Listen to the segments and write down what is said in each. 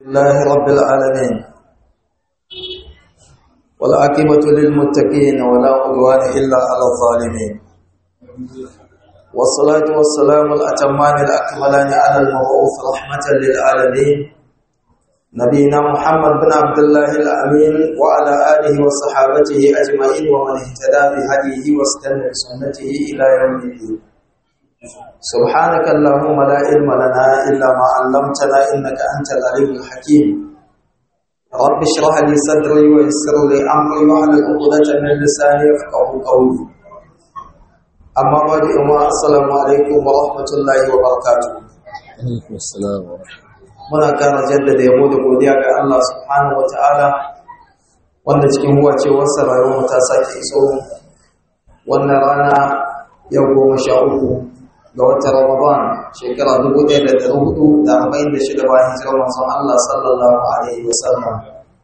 الله رب العالمين والعاقبة للمتقين ولا عدوان إلا على الظالمين والصلاة والسلام الأتمان الأكملان على المبعوث رحمة للعالمين نبينا محمد بن عبد الله الأمين وعلى آله وصحابته أجمعين ومن اهتدى بهديه واستنى بسنته إلى يوم الدين سبحانك اللهم لا علم لنا إلا ما علمتنا إنك أنت العليم الحكيم رب اشرح لي صدري ويسر لي أمري واحلل عقدة من لساني يفقهوا قولي أما بعد أما السلام عليكم ورحمة الله وبركاته alaikum assalam wa rahmatullahi muna kara jaddada yabo da godiya ga Allah subhanahu wataala wanda cikin huwacewarsa rayuwar ta sake iso wannan rana yau goma sha uku ga watan Ramadan shekara dubu ɗaya da ɗari hudu da arba'in da shida bayan hijirar manzon Allah sallallahu alaihi wasallam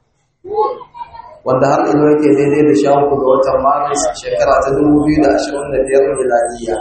wanda har ilo yake daidai da sha uku ga watan Maris shekara ta dubu biyu da ashirin da biyar miladiyya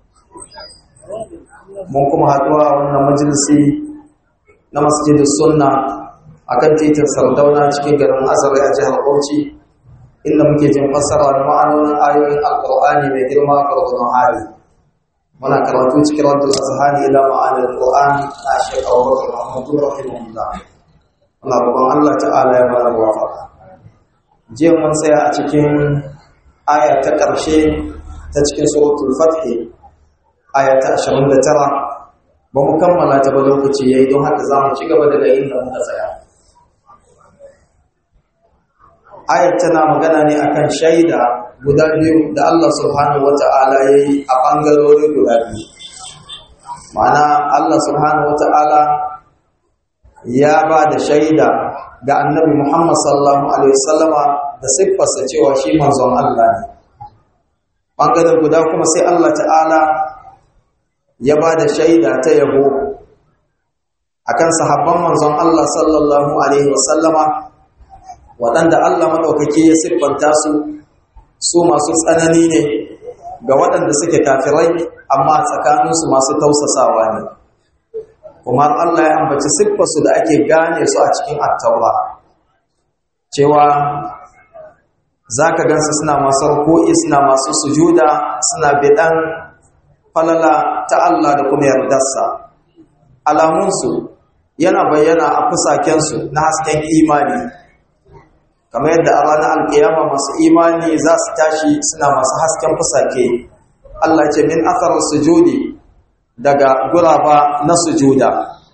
mun kuma haɗuwa a wannan majalisi na masjidin sunna a kan titin sardauna cikin garin azare a jihar bauchi inda muke jin fassara da ma'anonin ayoyin alƙur'ani mai girma a gwargwadon hali muna karatu cikin raddul azhani ila ma'anar qur'an na shekha abubakar mahmudu rahimahullah Allah roƙon Allah ta'ala ya bada muwafaqa jiya mun tsaya a cikin aya ta ƙarshe ta cikin suratul fath aya ta 29 ba mu kammala ta ba lokaci yayi don haka za mu ci gaba daga inda muka tsaya ayat tana magana ne akan shaida guda biyu da Allah subhanahu wata'ala yayi a bangarori guda biyu ma'ana Allah subhanahu wata'ala ya ba da shaida ga annabi Muhammad sallallahu alaihi wasallama da siffarsa cewa shi manzon Allah ne bangaren guda kuma sai Allah ta'ala ya ba da shaida ta yabo akan sahabban manzon Allah sallallahu alaihi wasallama waɗanda Allah maɗaukaki ya siffanta su su masu tsanani ne ga waɗanda suke kafirai amma tsakaninsu masu tausasawa ne kuma Allah ya ambaci siffarsu da ake gane su a cikin attaura cewa za ka gansu suna masu ruku'i suna masu sujuda suna bidan falala ta Allah da kuma yardarsa alamunsu yana bayyana a fusakensu na hasken imani kamar yadda a ranar alkiyama masu imani za su tashi suna masu hasken fusake Allah ce min athar sujudi daga guraba na sujuda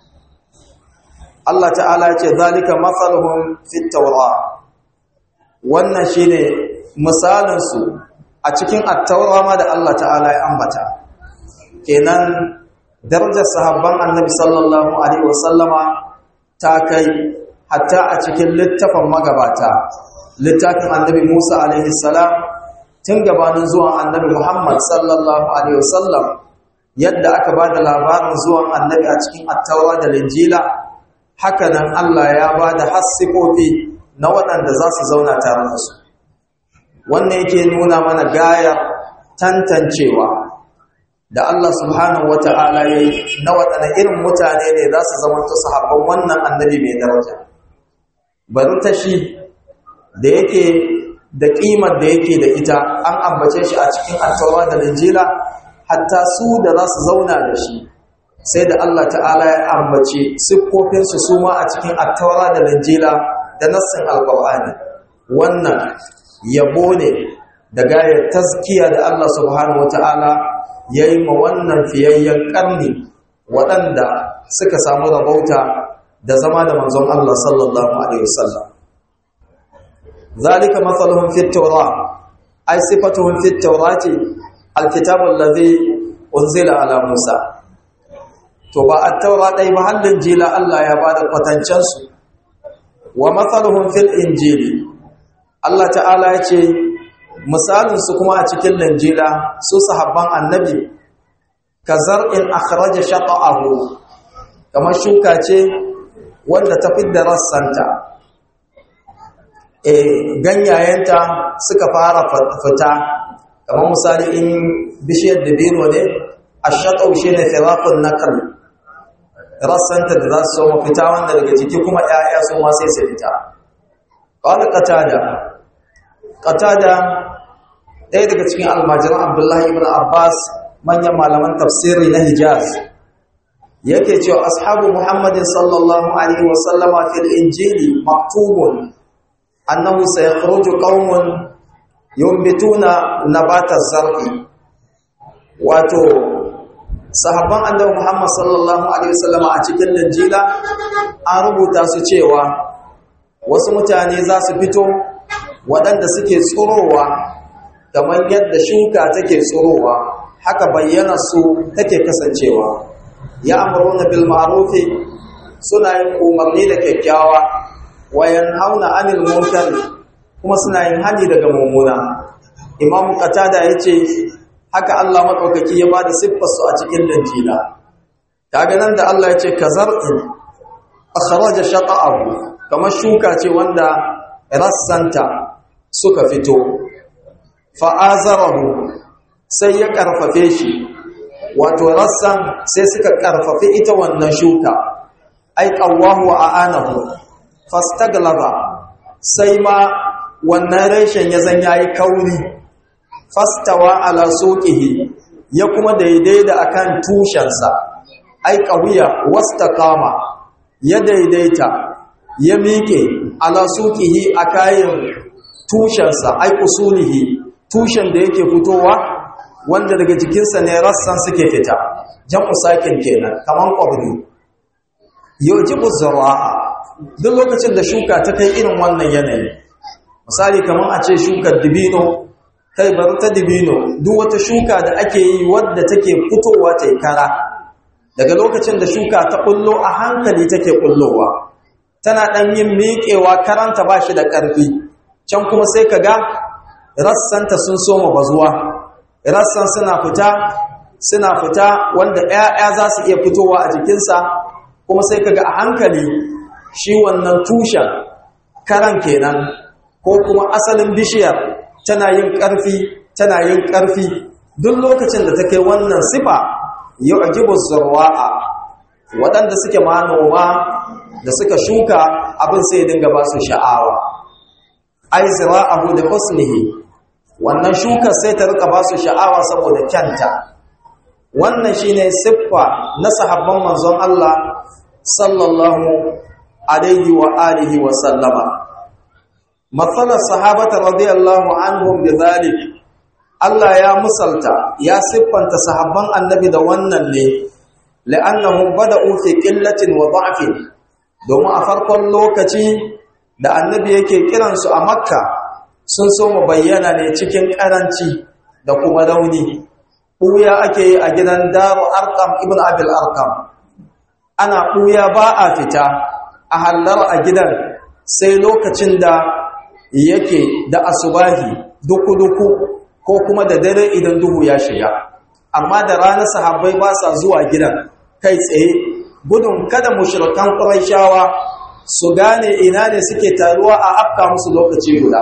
Allah ta'ala ce zalika matsaluhun fit taura wannan shine misalin su a cikin at-taura ma da Allah ta'ala ya ambata kenan darajar sahabban annabi sallallahu alaihi wasallama ta kai hatta a cikin littafin magabata littafin annabi Musa alaihi salam tun gabanin zuwan annabi Muhammad sallallahu alaihi wasallam yadda aka ba da labarin zuwan annabi a cikin attaura da linjila haka nan Allah ya ba da hassifofi na waɗanda za su zauna tare da su wannan yake nuna mana gaya tantancewa da Allah subhanahu wata'ala ya yi na waɗanda irin mutane ne za su zama su sahabban wannan annabi mai daraja bari ta shi da yake da ƙimar da yake da ita an ambace shi a cikin attaura da linjila hatta su da za su zauna da shi sai da Allah ta'ala ya ambace siffofinsu su ma a cikin attaura da linjila da nassin alƙur'ani wannan yabo ne da gayar taskiya da Allah subhanahu wata'ala ya yi ma wannan fiyayyen ƙarni waɗanda suka samu rabauta da zama da manzon Allah sallallahu Alaihi wasallam. Zalika matsalahun fitowa, ai sifatuhun fitowa ce alkitabun lazi unzila ala Musa. To ba a taura ɗai mahallin jila Allah ya ba da kwatancensu, wa matsalahun fil injili. Allah ta'ala ya ce, misalinsu kuma a cikin linjila su sahabban annabi ka zar'in akhraja shata'ahu kamar shuka ce wanda ta fidda rassanta e ganyayenta suka fara fita kamar misali in bishiyar dabino ne ashatau shine firaqun nakal rassanta da za su so fita wanda daga jiki kuma ‘ya'ya su ma sai su fita ƙwada ƙatada ƙatada ɗaya daga cikin almajiran abdullahi ibn abbas manyan malaman tafsiri na hijaz yake cewa ashabu muhammadin sallallahu alaihi wasallama fil injili maktubun annahu sayakhruju qaumun yumbituna nabata zar'i wato sahabban annabi muhammad sallallahu alaihi wasallama a cikin injila an rubuta su cewa wasu mutane za su fito waɗanda suke tsorowa kamar yadda shuka take tsorowa haka bayyana su take kasancewa ya amuruna bil ma'rufi suna yin umarni da kyakkyawa wayan hauna anil munkar kuma suna yin hani daga mummuna imamu qatada yace haka Allah madaukaki ya bada siffar su a cikin danjila kaga nan da Allah yace kazar'in akhraja shaqa'ahu kamar shuka ce wanda rassanta suka fito fa'azarahu sai ya karfafe shi wato rassan sai suka karfafi ita wannan shuka ai qawwahu wa aanahu fastaglaba sai ma wannan reshen ya zan yayi kauri fastawa ala suqihi ya kuma daidai da akan tushensa ai qawiya wastaqama ya daidaita ya miƙe ala suqihi akayin tushensa ai usulihi tushen da yake fitowa wanda daga jikinsa ne rassan suke fita jam'u sakin kenan kaman qabri yujibu zar'a duk lokacin da shuka ta kai irin wannan yanayi misali kaman a ce shukar dibino kai bar ta dibino duk wata shuka da ake yi wadda take fitowa ta kara daga lokacin da shuka ta kullo a hankali take kullowa tana dan yin miƙewa karanta bashi da ƙarfi can kuma sai kaga rassanta sun soma bazuwa rassan suna fita suna fita wanda ƴaƴa za su iya fitowa a jikinsa kuma sai kaga a hankali shi wannan tushen karan kenan ko kuma asalin bishiyar tana yin ƙarfi tana yin ƙarfi duk lokacin da ta kai wannan sifa yu'jibu zarwa'a waɗanda suke manoma da suka shuka abin sai dinga ba su sha'awa ai zira'ahu da husnihi wannan shukar sai ta rika ba su sha'awa saboda kyanta wannan shine siffa na sahabban manzon Allah sallallahu alaihi wa alihi wa sallama matsalar sahabata radiyallahu anhum bidhalik Allah ya musalta ya siffanta sahabban annabi da wannan ne la'annahum bada'u fi qillatin wa da'fin domin a farkon lokaci da annabi yake kiransu a makka sun so mu bayyana ne cikin karanci da kuma rauni ɓuya ake yi a gidan daru arkam ibn abil arkam ana ɓuya ba a fita a hallar a gidan sai lokacin da yake da asubahi duku-duku ko kuma da dare idan duhu ya shiga amma da rana sahabbai ba sa zuwa gidan kai tsaye gudun kada mushrikan qurayshawa su gane ina ne suke taruwa a afka musu lokaci guda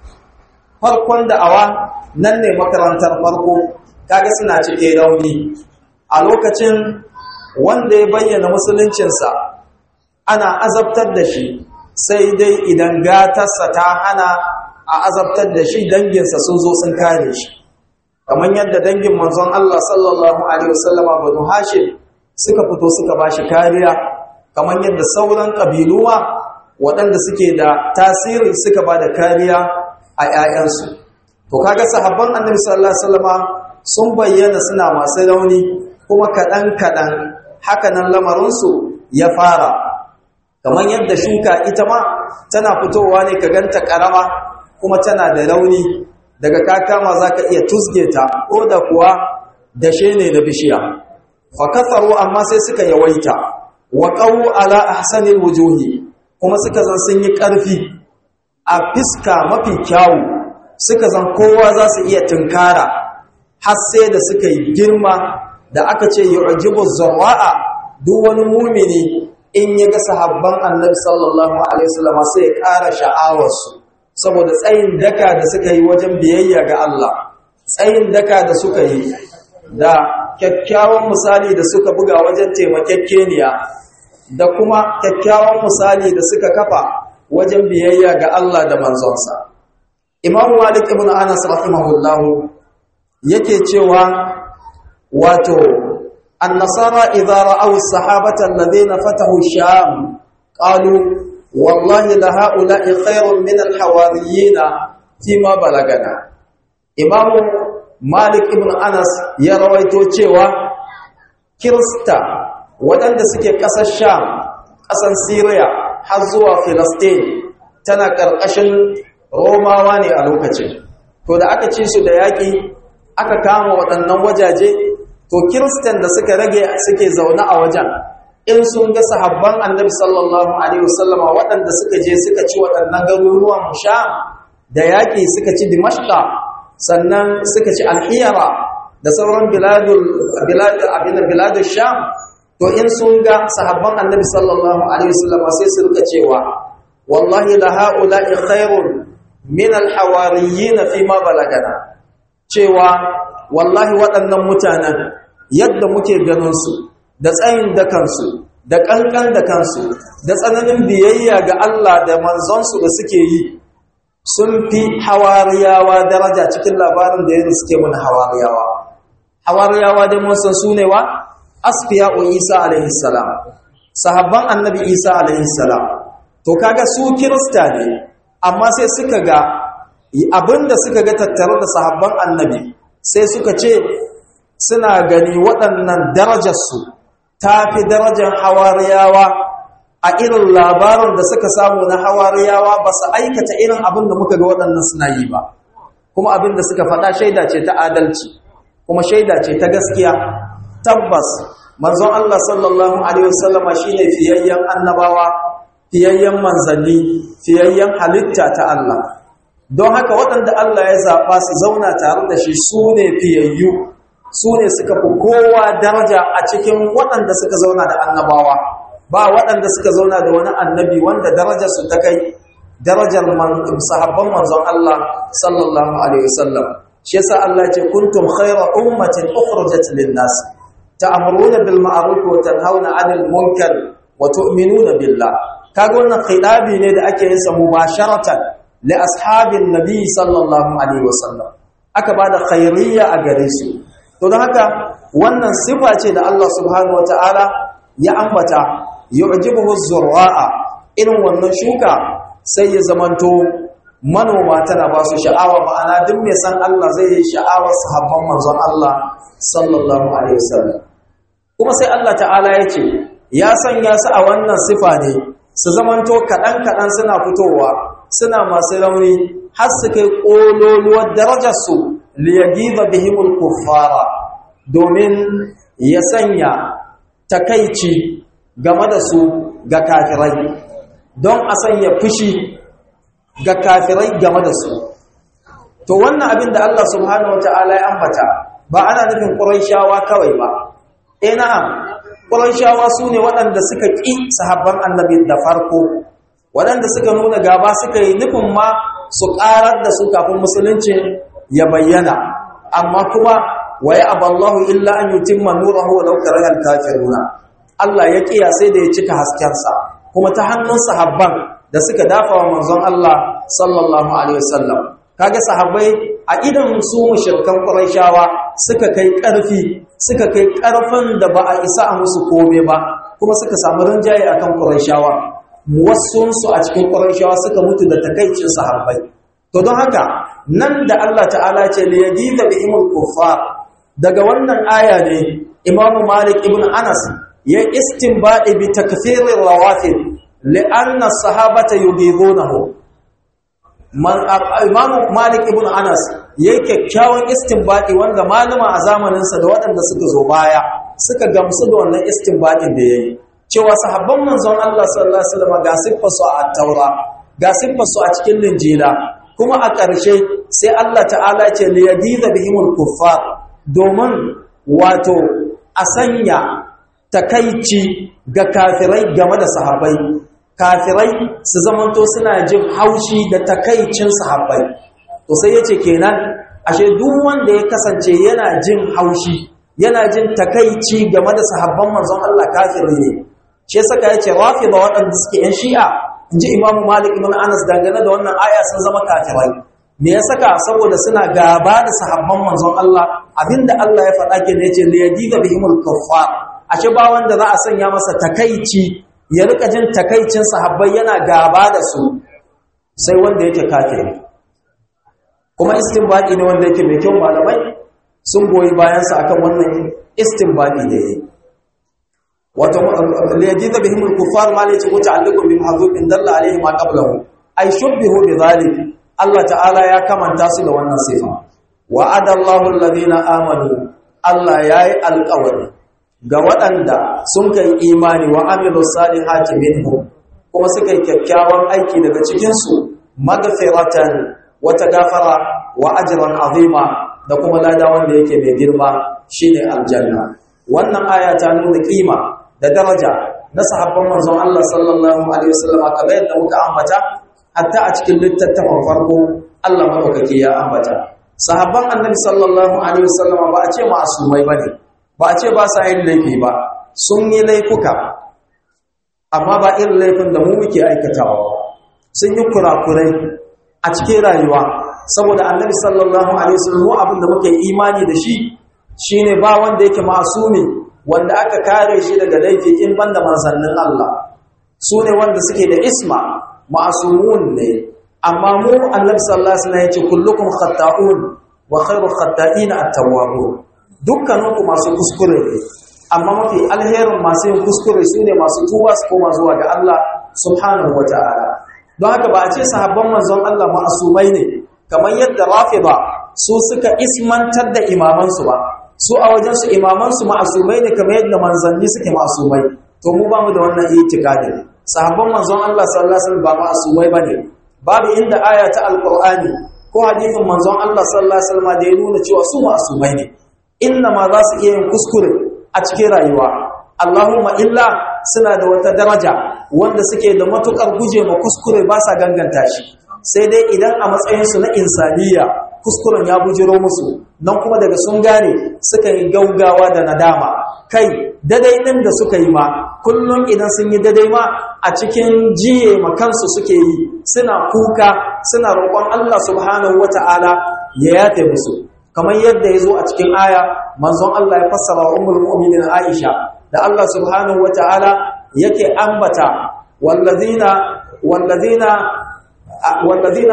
farkon da'awa nan ne makarantar farko kaga suna cike rauni a lokacin wanda ya bayyana musuluncinsa ana azabtar da shi sai dai idan gatarsa ta hana a azabtar da shi danginsa sun zo sun kare shi kamar yadda dangin manzon Allah sallallahu alaihi wasallama banu hashim suka fito suka bashi kariya kamar yadda sauran kabiluwa waɗanda suke da tasiri suka ba da kariya a ‘ya'yansu to kaga sahabban annabi sallallahu alaihi wasallama sun bayyana suna masu rauni kuma kaɗan-kaɗan hakanan lamarinsu ya fara kamar yadda shuka ita ma tana fitowa ne ka ganta ƙarama kuma tana da rauni daga kakama za ka iya tusge ta ko da kuwa dashe ne na bishiya fakasaru amma sai suka yawaita wa ƙawu ala ahsanil wujuhi kuma suka zan sun yi ƙarfi a fiska mafi kyawu suka zan kowa za su iya tunkara har sai da suka yi girma da aka ce yu'jibu zarra'a duk wani mumini in ya ga sahabban annabi sallallahu alaihi wasallam sai ya ƙara sha'awarsu saboda tsayin daka da suka yi wajen biyayya ga Allah tsayin daka da suka yi da kyakkyawan misali da suka buga wajen taimakekeniya da kuma kyakkyawan misali da suka kafa wajen biyayya ga Allah da manzonsa Imam Malik ibn Anas rahimahullah yake cewa wato an-nasara idza ra'aw as-sahabata alladhina fatahu sham qalu wallahi la ha'ula'i khairun min al-hawariyyin fima balagana Imam Malik ibn Anas ya rawaito cewa Kirista waɗanda suke ƙasar Sham, ƙasar Syria har zuwa Filistin tana ƙarƙashin Romawa ne a lokacin. To da aka ci su da yaƙi aka kama waɗannan wajaje, to Kiristan da suka rage suke zaune a wajen. In sun ga sahabban Annabi sallallahu alaihi wasallama waɗanda suka je suka ci waɗannan garuruwan Sham da yaƙi suka ci Dimashqa sannan suka ci Alhiyara da sauran biladul biladul abin biladul Sham to in sun ga sahabban annabi sallallahu alaihi wasallam sai su rika cewa wallahi la haula'i khairun min alhawariyin fi ma balagana cewa wallahi waɗannan mutanen yadda muke ganin su da tsayin da kansu da kankan da kansu da tsananin biyayya ga Allah da manzon su da suke yi sun fi hawariyawa daraja cikin labarin da yanzu suke mun hawariyawa hawariyawa dai mun san su ne wa asfiya'u Isa alaihi salam sahabban annabi Isa alaihi salam to kaga su kirista ne amma sai suka ga abinda suka ga tattare da sahabban annabi sai suka ce suna gani waɗannan darajar su tafi darajar hawariyawa a irin labarin da suka samu na hawariyawa ba su aikata irin abin da muka ga waɗannan suna yi ba kuma abin da suka faɗa shaida ce ta adalci kuma shaida ce ta gaskiya tabbas manzon Allah sallallahu alaihi wasallama shine fiyayyen annabawa fiyayyen manzanni fiyayyen halitta ta Allah don haka waɗanda Allah ya zaɓa su zauna tare da shi su ne fiyayyu su ne suka fi kowa daraja a cikin waɗanda suka zauna da annabawa ba waɗanda suka zauna da wani annabi wanda darajar su ta kai darajar sahabban manzon Allah sallallahu alaihi wasallam shi yasa Allah ce kuntum khayra ummatin ukhrijat lin-nas ta'muruna bil ma'ruf wa tanhauna 'anil munkar wa tu'minuna billah kaga wannan khidabi ne da ake yin sa mubasharatan li ashabin nabi sallallahu alaihi wasallam aka bada khairiyya a gare su to don haka wannan sifa ce da Allah subhanahu wataala ya ambata yu'jibuhu az-zurra'a irin wannan shuka sai ya zamanto manoma tana ba su sha'awa ma'ana duk mai san Allah zai yi sha'awar sahabban manzon Allah sallallahu alaihi wasallam kuma sai Allah ta'ala ya ce ya sanya su a wannan sifa ne su zamanto kaɗan kaɗan suna fitowa suna masu rauni har su kai ƙololuwar darajarsu liyagiba bihimul kuffara domin ya sanya takaici game da su ga kafirai don a sanya fushi ga kafirai game da su to wannan abin da Allah subhanahu wataala ya ambata ba ana nufin Qurayshawa kawai ba eh na'am Qurayshawa sune waɗanda suka ƙi sahabban Annabi da farko waɗanda suka nuna gaba suka yi nufin ma su ƙarar da su kafin musulunci ya bayyana amma kuma waya aballahu illa an yutimma nurahu walau karihal kafiruna Allah ya kiya sai da ya cika haskensa kuma ta hannun sahabban da suka dafa wa manzon Allah sallallahu alaihi wasallam kaga sahabbai a idan su mushrikan quraishawa suka kai karfi suka kai karfin da ba a isa a musu kome ba kuma suka samu rinjaye akan quraishawa wasun su a cikin quraishawa suka mutu da takaicin sahabbai to don haka nan da Allah ta'ala ce li yadida bi imul kuffar daga wannan aya ne Imam Malik ibn Anas ya istinbadi bi takfirir rawafid li'anna sahabata yubidunahu Imam Malik ibn Anas yayi kyakkyawan istinbadi wanda malama a zamaninsa da waɗanda suka zo baya suka gamsu da wannan istinbadin da yayi cewa sahabban manzon Allah sallallahu alaihi wasallam ga siffar su a Taura ga siffar su a cikin Linjila kuma a ƙarshe sai Allah ta'ala ce li yadiza bihimul kuffar domin wato a sanya takaici ga kafirai game da sahabbai kafirai su zamanto suna jin haushi da takaicin sahabbai to sai yace kenan ashe duk wanda ya kasance yana jin haushi yana jin takaici game da sahabban manzon Allah kafiri ne shi saka yace rafida waɗanda suke yan shi'a inji imamu malik ibn anas dangane da wannan aya sun zama kafirai me ya saka saboda suna gaba da sahabban manzon Allah abinda Allah ya faɗa ke ne yace la yadiga bihimul kuffar ashe ba wanda za a sanya masa takaici ya rika jin takaicin sahabbai yana gaba da su sai wanda yake kafiri kuma istinbadi ne wanda yake mai kyau malamai sun goyi bayansa akan wannan istinbadi da yayi wato liyajiza bihim al-kuffar ma laysa muta'alliqun bi mahdhubin dalla alayhi ma qablahu ay shubbihu bi dhalik Allah ta'ala ya kamanta su da wannan sifa wa'ada Allahu alladhina amanu Allah yayi alƙawari ga waɗanda sun kai imani wa amilu salihati minhum kuma suka yi kyakkyawan aiki daga cikin su magfiratan wata gafara wa ajran azima da kuma lada wanda yake mai girma shine aljanna wannan aya ta nuna kima da daraja na sahabban manzon Allah sallallahu alaihi wasallam kamar yadda muka ambata hatta a cikin littattafan farko Allah madaukake ya ambata sahabban annabi sallallahu alaihi wasallam ba a ce ma'asumai bane ba a ce ba sa yin laifi ba sun yi laifuka amma ba irin laifin da mu muke aikatawa sun yi kurakurai a cikin rayuwa saboda annabi sallallahu alaihi wasallam abin da muke imani da shi shine ba wanda yake masumi wanda aka kare shi daga laifi in banda manzannin Allah su ne wanda suke da isma ma'asumun ne amma mu annabi sallallahu alaihi wasallam yace kullukum khata'un wa khairu khata'ina at-tawwabun dukkaninku masu kuskure ne amma mafi alherin masu yin kuskure su ne masu tuba su koma zuwa ga Allah subhanahu wata'ala don haka ba a ce sahabban manzon Allah ma'asumai ne kamar yadda rafida su suka ismantar da imamansu ba su a wajensu imamansu ma'asumai ne kamar yadda manzanni suke ma'asumai to mu ba mu da wannan itikadin sahabban manzon Allah sallallahu alaihi wasallam ba ma'asumai bane babu inda aya ta alqur'ani ko hadisin manzon Allah sallallahu alaihi wasallam da ya nuna cewa su ma'asumai ne inna ma za su iya yin kuskure a cikin rayuwa Allahumma illa suna da wata daraja wanda suke da matukar guje ma kuskure ba sa ganganta shi sai dai idan a matsayinsu na insaniya kuskuren ya bujiro musu nan kuma daga sun gane suka yi gaugawa da nadama kai dadai ɗin da suka yi ma kullum idan sun yi dadai ma a cikin jiye ma kansu suke yi suna kuka suna roƙon Allah subhanahu wata'ala ya yafe musu kamar yadda ya zo a cikin aya manzon Allah ya fassara wa ummul mu'minin Aisha da Allah subhanahu wata'ala yake ambata wallazina wallazina wallazina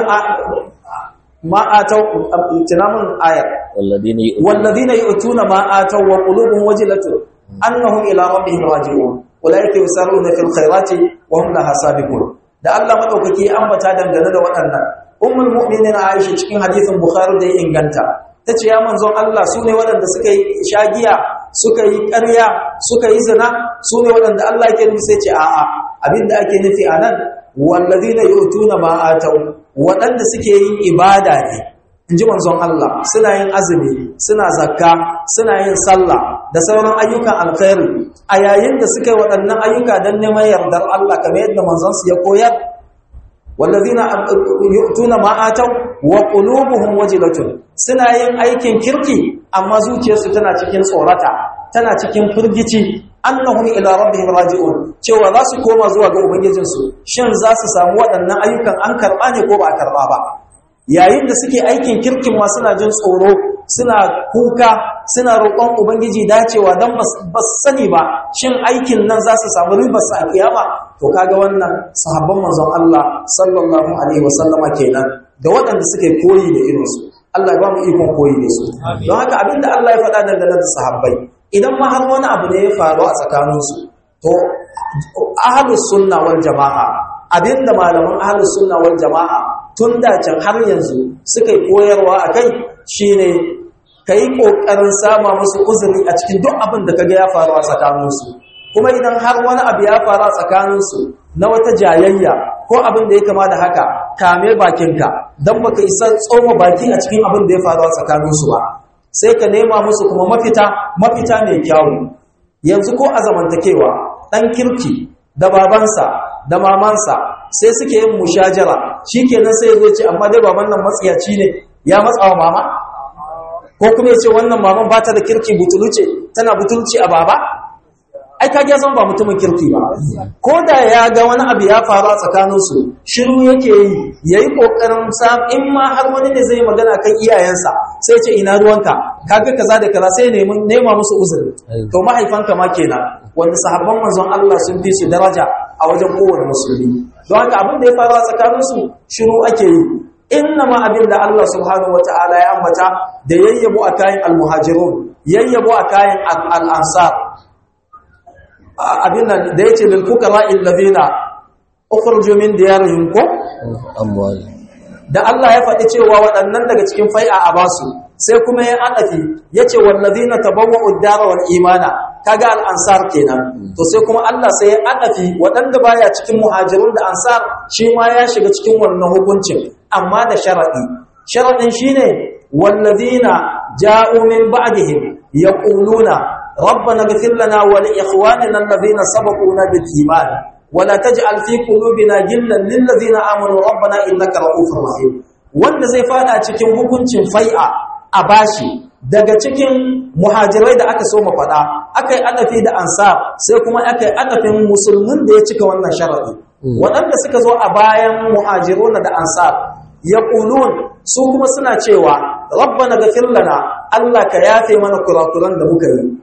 ma atau tinamun ayar والذين يؤمنون والذين يؤتون ما آتوا وقلوبهم وجلة أنهم إلى ربهم راجعون أولئك يسارعون في الخيرات وهم لها سابقون da Allah madaukaki ya ambata dangane da waɗannan ummul mu'minin Aisha cikin hadisin Bukhari da ya inganta tace ya manzon Allah sune waɗanda suka yi shagiya suka yi ƙarya suka yi zina sune waɗanda Allah yake nufi sai ce a'a abinda ake nufi anan wallazina yu'tuna ma atau waɗanda suke yin ibada ne in ji manzon Allah suna yin azumi suna zakka suna yin sallah da sauran ayyukan alkhairi a yayin da suka yi waɗannan ayyuka don neman yardar Allah kamar yadda manzon su ya koyar wallazina yu'tuna ma ataw wa qulubuhum wajilatun suna yin aikin kirki amma zuciyarsu tana cikin tsorata tana cikin firgici annahum ila rabbihim raji'un cewa za su koma zuwa ga ubangijinsu shin za su samu waɗannan ayyukan an karɓa ne ko ba a karɓa ba yayin da suke aikin kirkin ma suna jin tsoro suna kuka suna roƙon ubangiji dacewa don ba sani ba shin aikin nan za su samu ribarsa a kiyama to kaga wannan sahabban manzon Allah sallallahu alaihi wasallama kenan da waɗanda suke koyi da irinsu Allah ya ba mu ikon koyi da su don haka abinda Allah ya faɗa dangane da sahabbai idan ma har wani abu ne ya faru a tsakaninsu to ahlus sunna wal jama'a abinda malaman ahlus sunna wal jama'a tun da can har yanzu suka yi koyarwa a kai shi ne ka yi ƙoƙarin sama musu uzuri a cikin duk abin da ka ga ya faru a tsakaninsu kuma idan har wani abu ya faru a tsakaninsu na wata jayayya ko abin da ya kama da haka kame bakinka don baka isa tsoma baki a cikin abin da ya faru a tsakaninsu ba sai ka nema musu kuma mafita mafita mai kyawu yanzu ko a zamantakewa ɗan kirki da babansa da mamansa sai suke yin mushajara shikenan sai ya ce amma dai baban nan matsiyaci ne ya matsawa mama ko kuma ya ce wannan maman ba ta da kirki butuluce tana butulci a baba ai ka ga zan ba mutumin kirki ba ko da ya ga wani abu ya faru a tsakaninsu shiru yake yi yayi kokarin sa in ma har wani ne zai magana kan iyayensa sai ce ina ruwanka kaga kaza da kaza sai nemi nema musu uzuri to mahaifanka ma kenan wanda sahabban manzon Allah sun fi su daraja a wajen kowane musulmi don haka abin da ya faru a tsakaninsu shiru ake yi inna ma abin da Allah subhanahu wata'ala ya ambata da yayyabo a kayan almuhajirun yayyabo a kayan al'ansar abin nan da yace lil fuqara alladhina ukhruju min diyarihim ko amwali da Allah ya faɗi cewa waɗannan daga cikin fai'a a basu sai kuma ya adafi yace wallazina tabawwa'u ad-dara wal imana kaga al-ansar kenan to sai kuma Allah sai ya adafi waɗanda baya cikin muhajirun da ansar shi ma ya shiga cikin wannan hukuncin amma da sharadi sharadin shine wallazina ja'u min ba'dihim yaquluna rabbana ighfir lana wa li ikhwanina alladhina sabaquna bil iman ولا تجعل في قلوبنا غلا للذين امنوا ربنا انك رؤوف رحيم wanda zai fada cikin hukuncin fai'a a bashi daga cikin muhajirai da aka so mu fada akai adafi da ansar sai kuma akai adafin musulmin da ya cika wannan sharadi waɗanda suka zo a bayan muhajiruna da ansar yaqulun su kuma suna cewa rabbana ghfir lana Allah ka yafe mana kurakuran da muka yi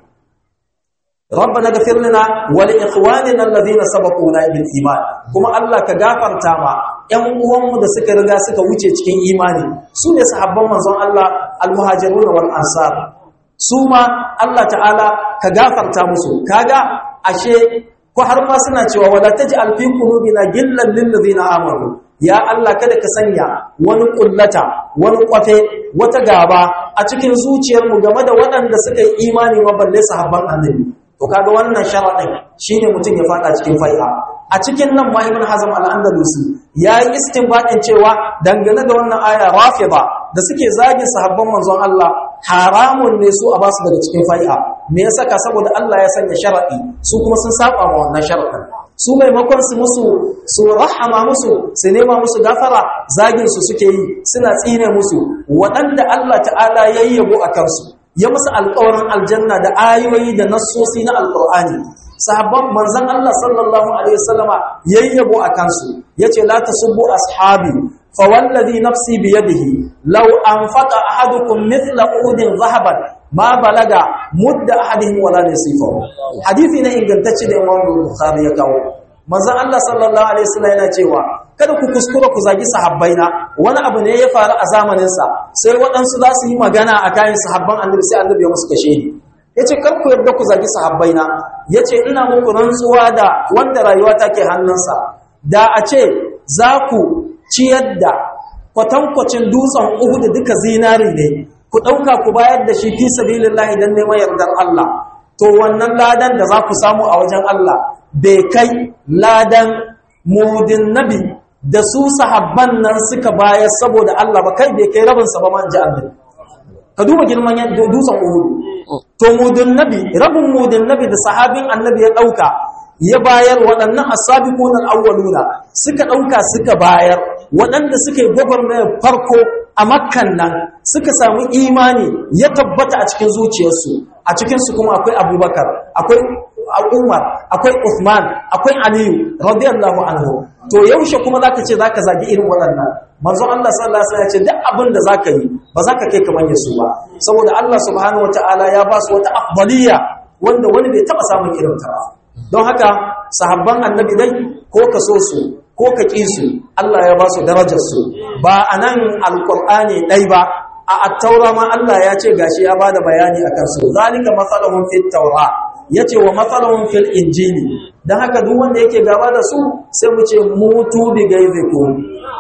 ربنا اغفر لنا ولاخواننا الذين سبقونا بالايمان kuma Allah ka gafarta ma ƴan uwanmu da suka riga suka wuce cikin imani su ne sahabban manzon Allah almuhajirun wal ansar su ma Allah ta'ala ka gafarta musu kaga ashe ko har ma suna cewa wala taj'al fi qulubina gillan lil ladina amanu ya Allah kada ka sanya wani kullata wani kwafe wata gaba a cikin zuciyarmu game da waɗanda suka yi imani ma balle sahabban annabi to kaga wannan sharadin shine mutum ya fada cikin fai'a a cikin nan ma ibn hazm al-andalusi yayi istinbadin cewa dangane da wannan aya rafida da suke zagin sahabban manzon Allah haramun ne su a basu daga cikin fai'a me yasa ka saboda Allah ya sanya sharadi su kuma sun saba ma wannan sharadin su maimakon su musu su rahama musu su nema musu gafara zagin su suke yi suna tsine musu waɗanda Allah ta'ala yayyabo a kansu ya musu alƙawarin aljanna da ayoyi da nassosi na alƙur'ani sahabban manzon Allah sallallahu alaihi wasallama yayyabo a kansu yace la tasubbu ashabi fa wallazi nafsi bi yadihi law anfaqa ahadukum mithla udin zahaban ma balaga mudda ahadihim wala nasifahu hadisi ne ingantacce da Imam Bukhari ya kawo manzon Allah sallallahu alaihi wasallam yana cewa kada ku kuskura ku zagi sahabbaina wani abu ne ya faru a zamanin sa sai waɗansu za su yi magana a kayan sahabban annabi sai annabi ya musu kashe ni yace kar ku yarda ku zagi sahabbaina yace ina muku rantsuwa da wanda rayuwa take hannunsa da a ce za ku ciyar da kwatankwacin dutsen Uhud duka zinari ne ku ɗauka ku bayar da shi fi sabilillahi dan neman yardar Allah to wannan ladan da za ku samu a wajen Allah bai kai ladan mudin nabi da su sahabban nan suka bayar saboda Allah ba kai bai kai rabinsa ba man ji annabi ka duba girman dutsen Uhud to mudin nabi rabin mudin nabi da sahabin annabi ya dauka ya bayar waɗannan asabiqun al-awwaluna suka dauka suka bayar waɗanda suka yi gwagwarmayar farko a makkan nan suka samu imani ya tabbata a cikin zuciyarsu a cikinsu kuma akwai abubakar akwai Umar akwai Uthman akwai Aliyu radiyallahu anhu to yaushe kuma zaka ce zaka zagi irin waɗannan manzo Allah sallallahu alaihi wasallam ya ce duk abin da zaka yi ba zaka kai kamar yasu ba saboda Allah subhanahu wataala ya ba su wata afdaliya wanda wani bai taba samun irin ta ba don haka sahabban annabi dai ko ka so su ko ka ƙi su Allah ya ba su darajar su ba anan alqur'ani dai ba a at-taura ma Allah ya ce gashi ya bada bayani akan su zalika masalahum fit tawra yace wa masalahum fil injili dan haka duk wanda yake gaba da su sai mu ce mutu bi gaizikum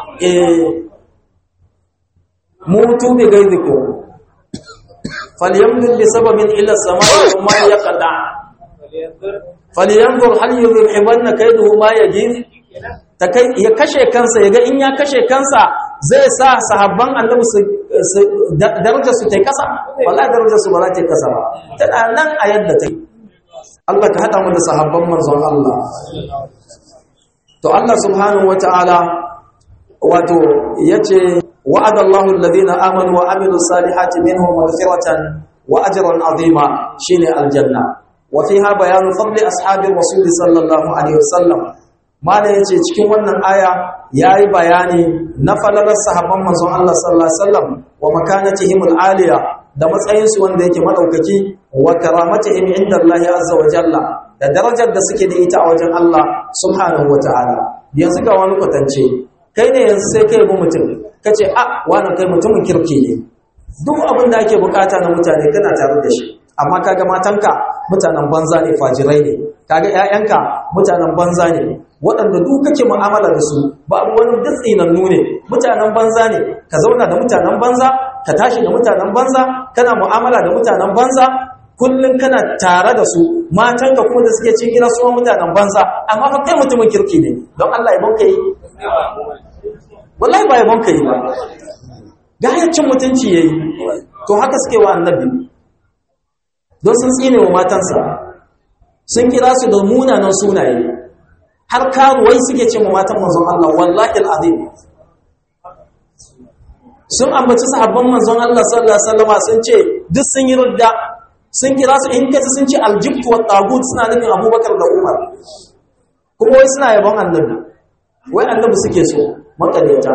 eh mutu bi gaizikum falyamdud bi sababin ila samai wa ma yaqda falyanzur hal yuzhibanna kayduhu ma yajid ya kashe kansa yaga in ya kashe kansa zai sa sahabban annabi su darajar su tai kasa wallahi darajar su ba za ta kasa ba tana nan a yadda take Allah ka hada mu da sahabban manzon Allah to Allah subhanahu wataala wato yace wa'ada Allahu alladhina amanu wa amilus salihati minhum maghfiratan wa ajran azima shine aljanna wa fiha bayanu fadli ashabir rasul sallallahu alaihi wasallam mala yace cikin wannan aya yayi bayani na falalar sahabban manzon Allah sallallahu alaihi wasallam wa makanatihim aliya da matsayin su wanda yake madaukaki wa karamatihim inda Allah azza wa jalla da darajar da suke da ita a wajen Allah subhanahu wa ta'ala yanzu ga wani kwatance kai ne yanzu sai kai bi mutum kace a wani kai mutumin kirki ne duk abin da ake bukata na mutane kana tare da shi amma kaga matanka mutanen banza ne fajirai ne kaga ƴaƴanka mutanen banza ne waɗanda duk kake mu'amala da su babu wani ditsinannu ne mutanen banza ne ka zauna da mutanen banza ka tashi da mutanen banza kana mu'amala da mutanen banza kullum kana tare da su matanka kuma da suke cikin gida su mutanen banza amma fa kai mutumin kirki ne don Allah ya banka yi wallahi ba ya banka yi ba ga cin mutunci yayi to haka suke wa annabi don sun tsine wa matansa sun kira su da munanan sunaye har karuwai suke ce wa matan manzon Allah wallahi alazim sun ambaci sahabban manzon Allah sallallahu alaihi wasallam sun ce duk sun yi rudda sun kira su in kace sun ce aljibtu wa tagut suna nufin Abubakar da Umar kuma wai suna yabon annabi wai annabi suke so makaleta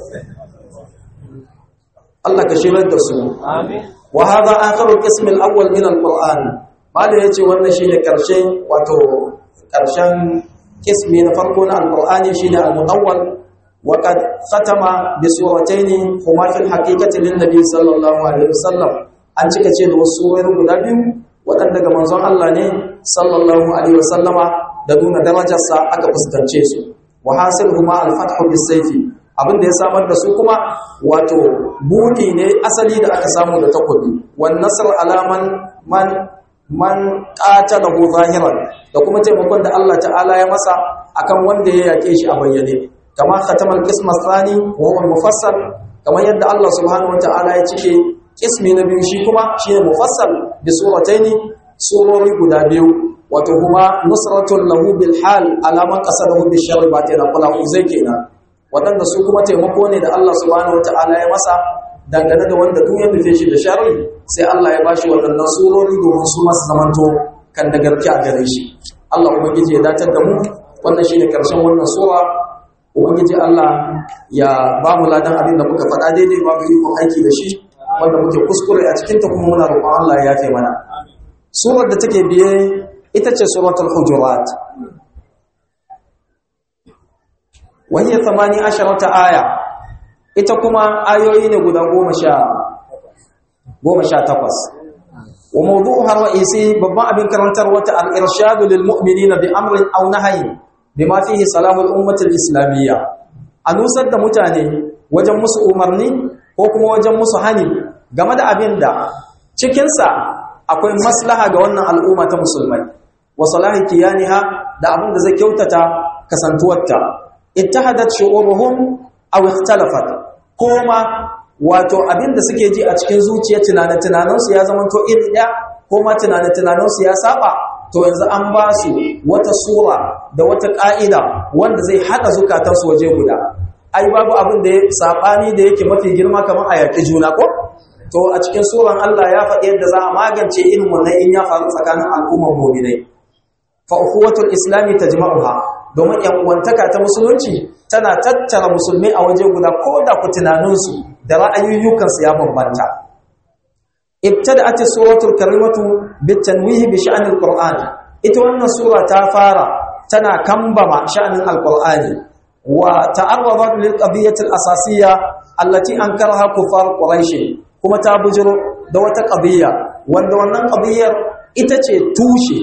Allah ka shirar da su amin wa hadha akharu qism al-awwal min al-Qur'an bada yace wannan shine karshen wato karshen kismi na farko na al-Qur'ani shine al-mutawwal wa qad khatama bi suratayn huma fil haqiqati lin-nabi sallallahu alaihi wasallam an cika ce da wasu surori guda biyu waɗanda ga manzon Allah ne sallallahu alaihi wasallama da nuna darajarsa aka fuskance su wa hasiluhuma al-fathu bis-sayfi abin da ya samar da su kuma wato buɗi ne asali da aka samu da takobi wan nasr alaman man man qatalahu zahiran da kuma taimakon da Allah ta'ala ya masa akan wanda ya yake shi a bayyane kama khatamal qism athani wa huwa mufassal kamar yadda Allah subhanahu wa ta'ala ya cike ismi na biyu shi kuma shine mufassal bi surataini surori guda biyu wato kuma nusratul lahu bil hal alaman qasadahu bi sharri ba ta kula uzai kenan wadanda su kuma taimako ne da Allah subhanahu wataala ya masa dangane da wanda duk ya nufe shi da sharri sai Allah ya bashi wadannan surori domin su masu zamanto kan da garki a gare shi Allah ubangiji ya datar da mu wannan shine karshen wannan sura ubangiji Allah ya ba mu ladan abin da muka faɗa daidai ba mu yi aiki da shi wanda muke kuskure a cikin ta kuma muna roƙon Allah ya yafe mana surar da take biye ita ce suratul hujurat wa hiya 18 aya ita kuma ayoyi ne guda 10 18 wa mawdu'uha ra'isi babban abin karantar wata al-irshad lil mu'minina bi amrin aw nahyin bima fihi salahu al-ummah al-islamiyya anusar da mutane wajen musu umarni ko kuma wajen musu hani game da abin da cikinsa akwai maslaha ga wannan al'umma ta musulmai wa salahi kiyaniha da abin da zai kyautata kasantuwarta ittahadat shu'uruhum aw ikhtalafat kuma wato abin da suke ji a cikin zuciya tunanin tunaninsu ya zama to iri ɗaya ko ma tunanin tunaninsu ya saba to yanzu an ba su wata sura da wata ƙa'ida wanda zai haɗa zukatansu waje guda ai babu abin da ya sabani da yake mafi girma kamar a yaƙi juna ko to a cikin suran Allah ya faɗi yadda za a magance irin wannan in ya faru tsakanin al'ummar mu'minai fa ukhuwatul islami tajma'uha domin yan uwantaka ta musulunci tana tattara musulmai a waje guda ko da ku tunaninsu da ra'ayoyukan su ya bambanta ibtada'at suratul karimatu bitanwihi bi sha'anil qur'an ita wannan sura ta fara tana kambama sha'anin alqur'ani وتعرضت للقضية الأساسية التي أنكرها كفار قريش كما تابجر دوة قضية وأن wannan قضية ita ce tushe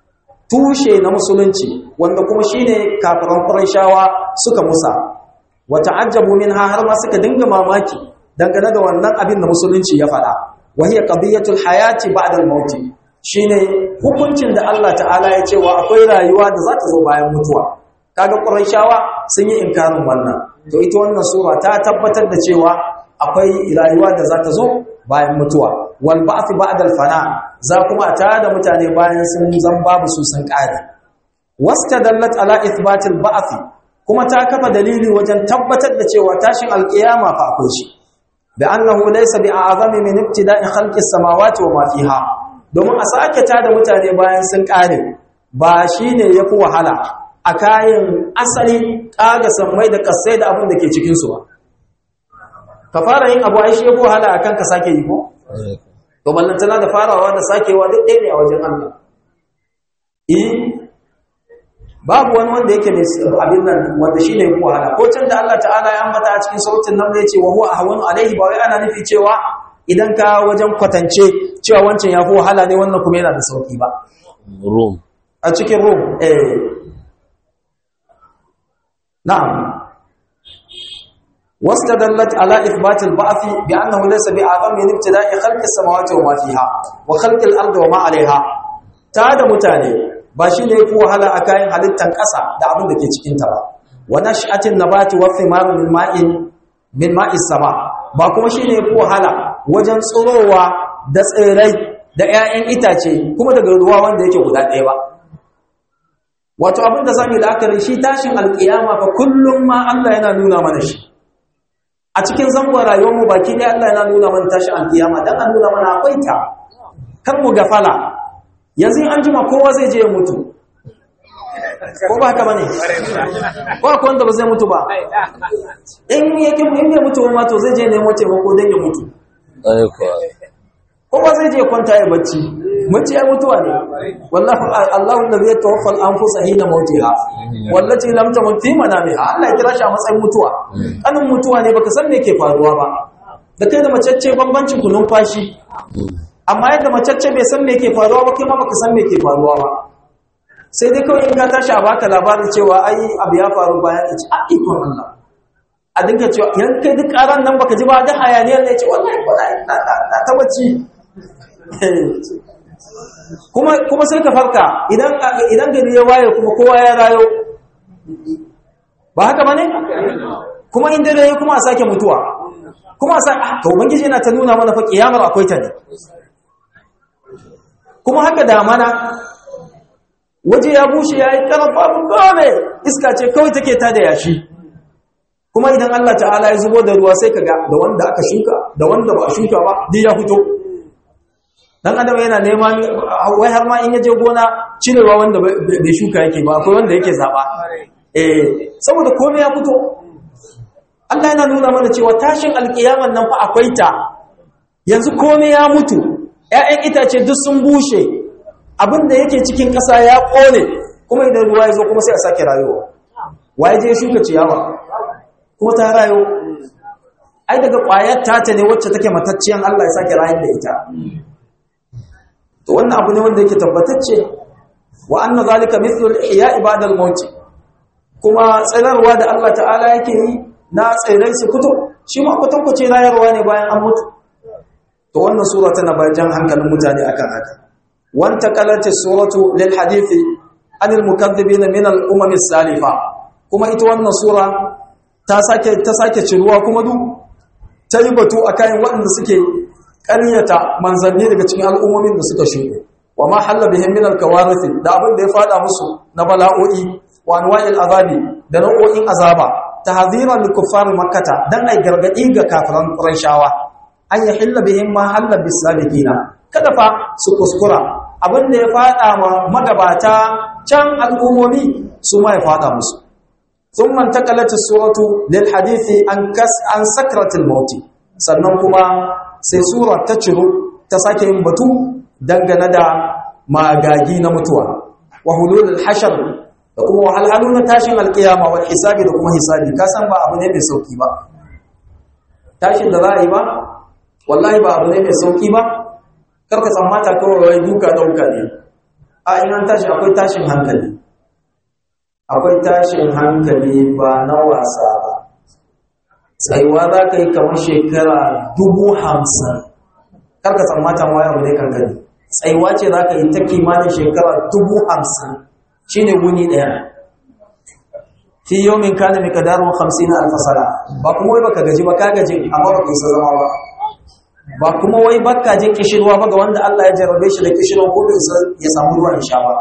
tushe na musulunci wanda kuma shine kafiran Qurayshawa suka musa wa ta'ajjabu minha har ma suka dinga mamaki dangane da wannan abin da musulunci ya faɗa wa hiya qadiyatul hayati ba'da al-maut shine hukuncin da Allah ta'ala ya ce wa akwai rayuwa da za ta zo bayan mutuwa kaga Qurayshawa sun yi inkarin wannan to ita wannan sura ta tabbatar da cewa akwai rayuwa da za ta zo bayan mutuwa wal ba'th ba'da al fana za kuma ta da mutane bayan sun zan babu su sun kare wastadallat ala ithbat al ba'th kuma ta kafa dalili wajen tabbatar da cewa tashin alqiyama fa akwai shi bi annahu laysa bi a'zami min ibtida'i khalqi samawati wa ma fiha domin a sake tada mutane bayan sun kare ba shine yafi wahala a kayan asali kaga sammai da kasai da abin da ke cikin su ba ka fara yin abu ai shi yafi wahala akan ka sake yi ko to ballantana da farawa da sakewa duk ɗaya ne a wajen Allah eh babu wani wanda yake ne abin nan wanda shi ne yafi wahala ko can da Allah ta'ala ya ambata a cikin sautin nan zai ce wa huwa ahwanu alaihi ba wai ana nufi cewa idan ka wajen kwatance cewa wancan yafi wahala ne wannan kuma yana da sauki ba Rum. a cikin rum eh na'am واستدلت على إثبات البعث بأنه ليس بأعظم من ابتداء خلق السماوات وما فيها وخلق الأرض وما عليها تاد متاني باشي ne yafi wahala a kayan halittan ƙasa da abin da ke cikin ta ba wa nash'atin nabati wa thimar min ma'in min ma'is sama ba kuma shine yafi wahala wajen tsirowa da tsirai da 'ya'yan itace kuma daga ruwa wanda yake guda ɗaya ba wato abin da zamu yi la'akari shi tashin alƙiyama fa kullum ma Allah yana nuna mana shi a cikin zangon rayuwarmu baki ɗaya Allah yana nuna mana tashi alkiyama dan an nuna mana akwai ta kan mu gafala yanzu an jima kowa zai je ya mutu ko ba haka bane ko akwai wanda ba zai mutu ba in yake in bai mutu ba to zai je nemo taimako dan ya mutu Ai kuwa. ko ba zai je kwanta ya bacci bacci ya mutuwa ne wallahi Allahu allazi yatawaffa al-anfusa hina mautiha wallati lam tamut fi manamiha Allah ya kira shi a matsayin mutuwa kanin mutuwa ne baka san me ke faruwa ba da kai da macecce bambancin ku numfashi amma yadda macecce bai san me ke faruwa ba kai ma baka san me ke faruwa ba sai dai kawai in ka tashi a baka labarin cewa ai abu ya faru bayan ya ce a ikon Allah a dinka cewa yan kai duk karan nan baka ji ba da hayaniyar ne ce wallahi wallahi na na ta bacci kuma kuma sai ka farka idan idan gari ya waye kuma kowa ya rayo ba haka bane kuma in dare ya kuma a sake mutuwa kuma a sake to ubangiji yana ta nuna mana fa kiyamar akwai ta ne kuma haka da mana waje ya bushe ya yi karan babu kome iska ce kawai take ta da yashi kuma idan Allah ta'ala ya zubo da ruwa sai ka ga da wanda aka shuka da wanda ba a shuka ba duk ya fito dan adam yana neman wai har ma in yaje gona cirewa wanda bai shuka yake ba akwai wanda yake zaba eh saboda komai ya fito Allah yana nuna mana cewa tashin alkiyaman nan fa akwai ta yanzu komai ya mutu ƴaƴan itace duk sun bushe abin da yake cikin ƙasa ya ƙone kuma idan ruwa ya zo kuma sai a sake rayuwa waye je shuka ciyawa kuma ta rayu ai daga ƙwayar tata ne wacce take matacciyan Allah ya sake rayar da ita to wannan abu ne wanda yake tabbatacce wa anna zalika mithlu al-ihya ibada al-maut kuma tsirarwa da Allah ta'ala yake yi na tsirai su fito shi ma kwatankwace rayarwa ne bayan an mutu to wannan sura tana bayan hankalin mutane akan haka wanta qalati suratu lil hadithi anil mukaththibina min al-umam as-salifa kuma ita wannan sura ta sake ta sake ciruwa kuma duk ta yi batu akan waɗanda suke ƙaryata manzanni daga cikin al'ummomin da suka shuɗe wa ma halla bihim min al-kawarith da abin da ya fada musu na bala'o'i wa anwa'il azabi da nau'o'in azaba tahziran lil kuffar makkah dan ai gargadi ga kafiran qurayshawa an yahilla bihim ma halla bis sabiqina kada fa su kuskura abin da ya fada ma magabata can al'ummomi su ma ya fada musu ثم انتقلت السورة للحديث عن كس عن سكرة الموت sannan kuma sai sura ta ciro ta sake yin batu dangane da magagi na mutuwa wa hululul hashar da kuma wahalhalu na tashin alkiyama wal hisabi da kuma hisabi ka san ba abu ne mai sauki ba tashin da za a yi ba wallahi ba abu ne mai sauki ba karka tsammata kawai wai duka dauka ne a in an tashi akwai tashin hankali akwai tashin hankali ba na wasa ba tsayuwa za ka yi kamar shekara dubu hamsin karka tsammata ma yau ne kankani tsayuwa ce za ka yi ta kimanin shekara dubu hamsin shi ne wuni ɗaya fi yau min kana mai kadarun hamsin na alfasara ba kuma wai baka gaji ba ka gaji amma ba ka isa zama ba ba kuma wai baka je kishirwa ba ga wanda Allah ya jarabe shi da kishirwa ko bai ya samu ruwan sha ba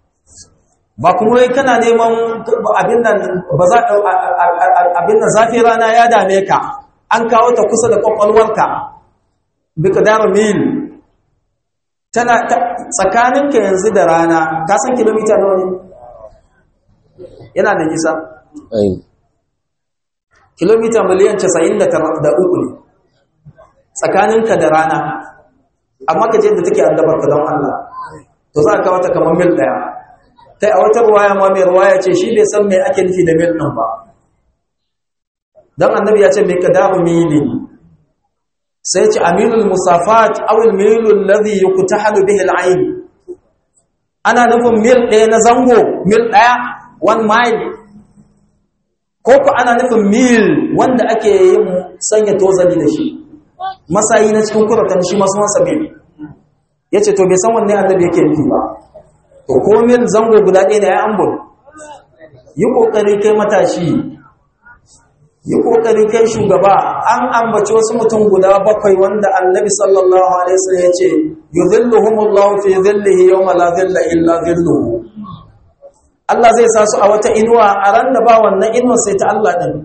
ba kuma wai kana neman abin nan ba za abin nan zafi rana ya dame ka an kawo ta kusa da kwakwalwarka bi kadar mil tana tsakaninka yanzu da rana ka san kilomita nawa ne yana da nisa ai kilomita miliyan 93 ne tsakaninka da rana amma ka je da take addabar ka don Allah to za ka wata kamar mil daya kai a wata ruwaya ma mai ruwaya ce shi bai san me ake nufi da mil din ba dan annabi ya ce me kadaru mili sai ce aminul musafat aw al milu alladhi yuqtahalu bihi al ayn ana nufin mil daya na zango mil daya one mile ko ko ana nufin mil wanda ake yin sanya tozali da shi masayi na cikin kuratan shi masu wansa mil ya ce to bai san wanne annabi yake nufi ba to ko mil zango guda ɗaya da ya ambul yi ƙoƙari kai matashi yi ƙoƙari kai shugaba an ambaci wasu mutum guda bakwai wanda annabi sallallahu alaihi wasallam ya ce yudhilluhumullahu fi dhillihi yawma la dhilla illa dhilluhu Allah zai sa su a wata inuwa a ran da ba wannan inuwar sai ta Allah ɗin.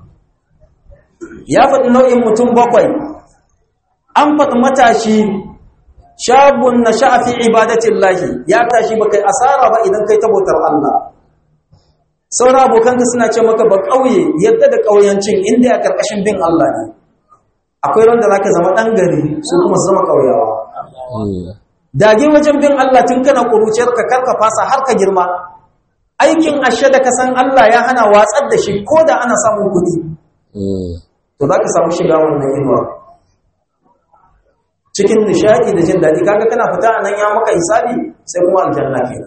Ya faɗi nau'in mutum bakwai, an faɗi matashi shabun na sha'afi ibadatin lahi ya tashi ba kai asara ba idan kai tabotar Allah. Sauran abokanka suna ce maka ba ƙauye yadda da ƙauyancin inda ya ƙarƙashin bin Allah ne. Akwai wanda za ka zama ɗan gari su kuma su zama ƙauyawa. Dage wajen bin Allah tun kana ƙuruciyarka karka fasa har ka girma. aikin ashe da ka san Allah ya hana watsar da shi ko da ana samun kuɗi to za ka samu shiga wannan inuwa cikin nishaɗi da jin daɗi kaga kana fita a nan ya maka hisabi sai kuma aljanna ke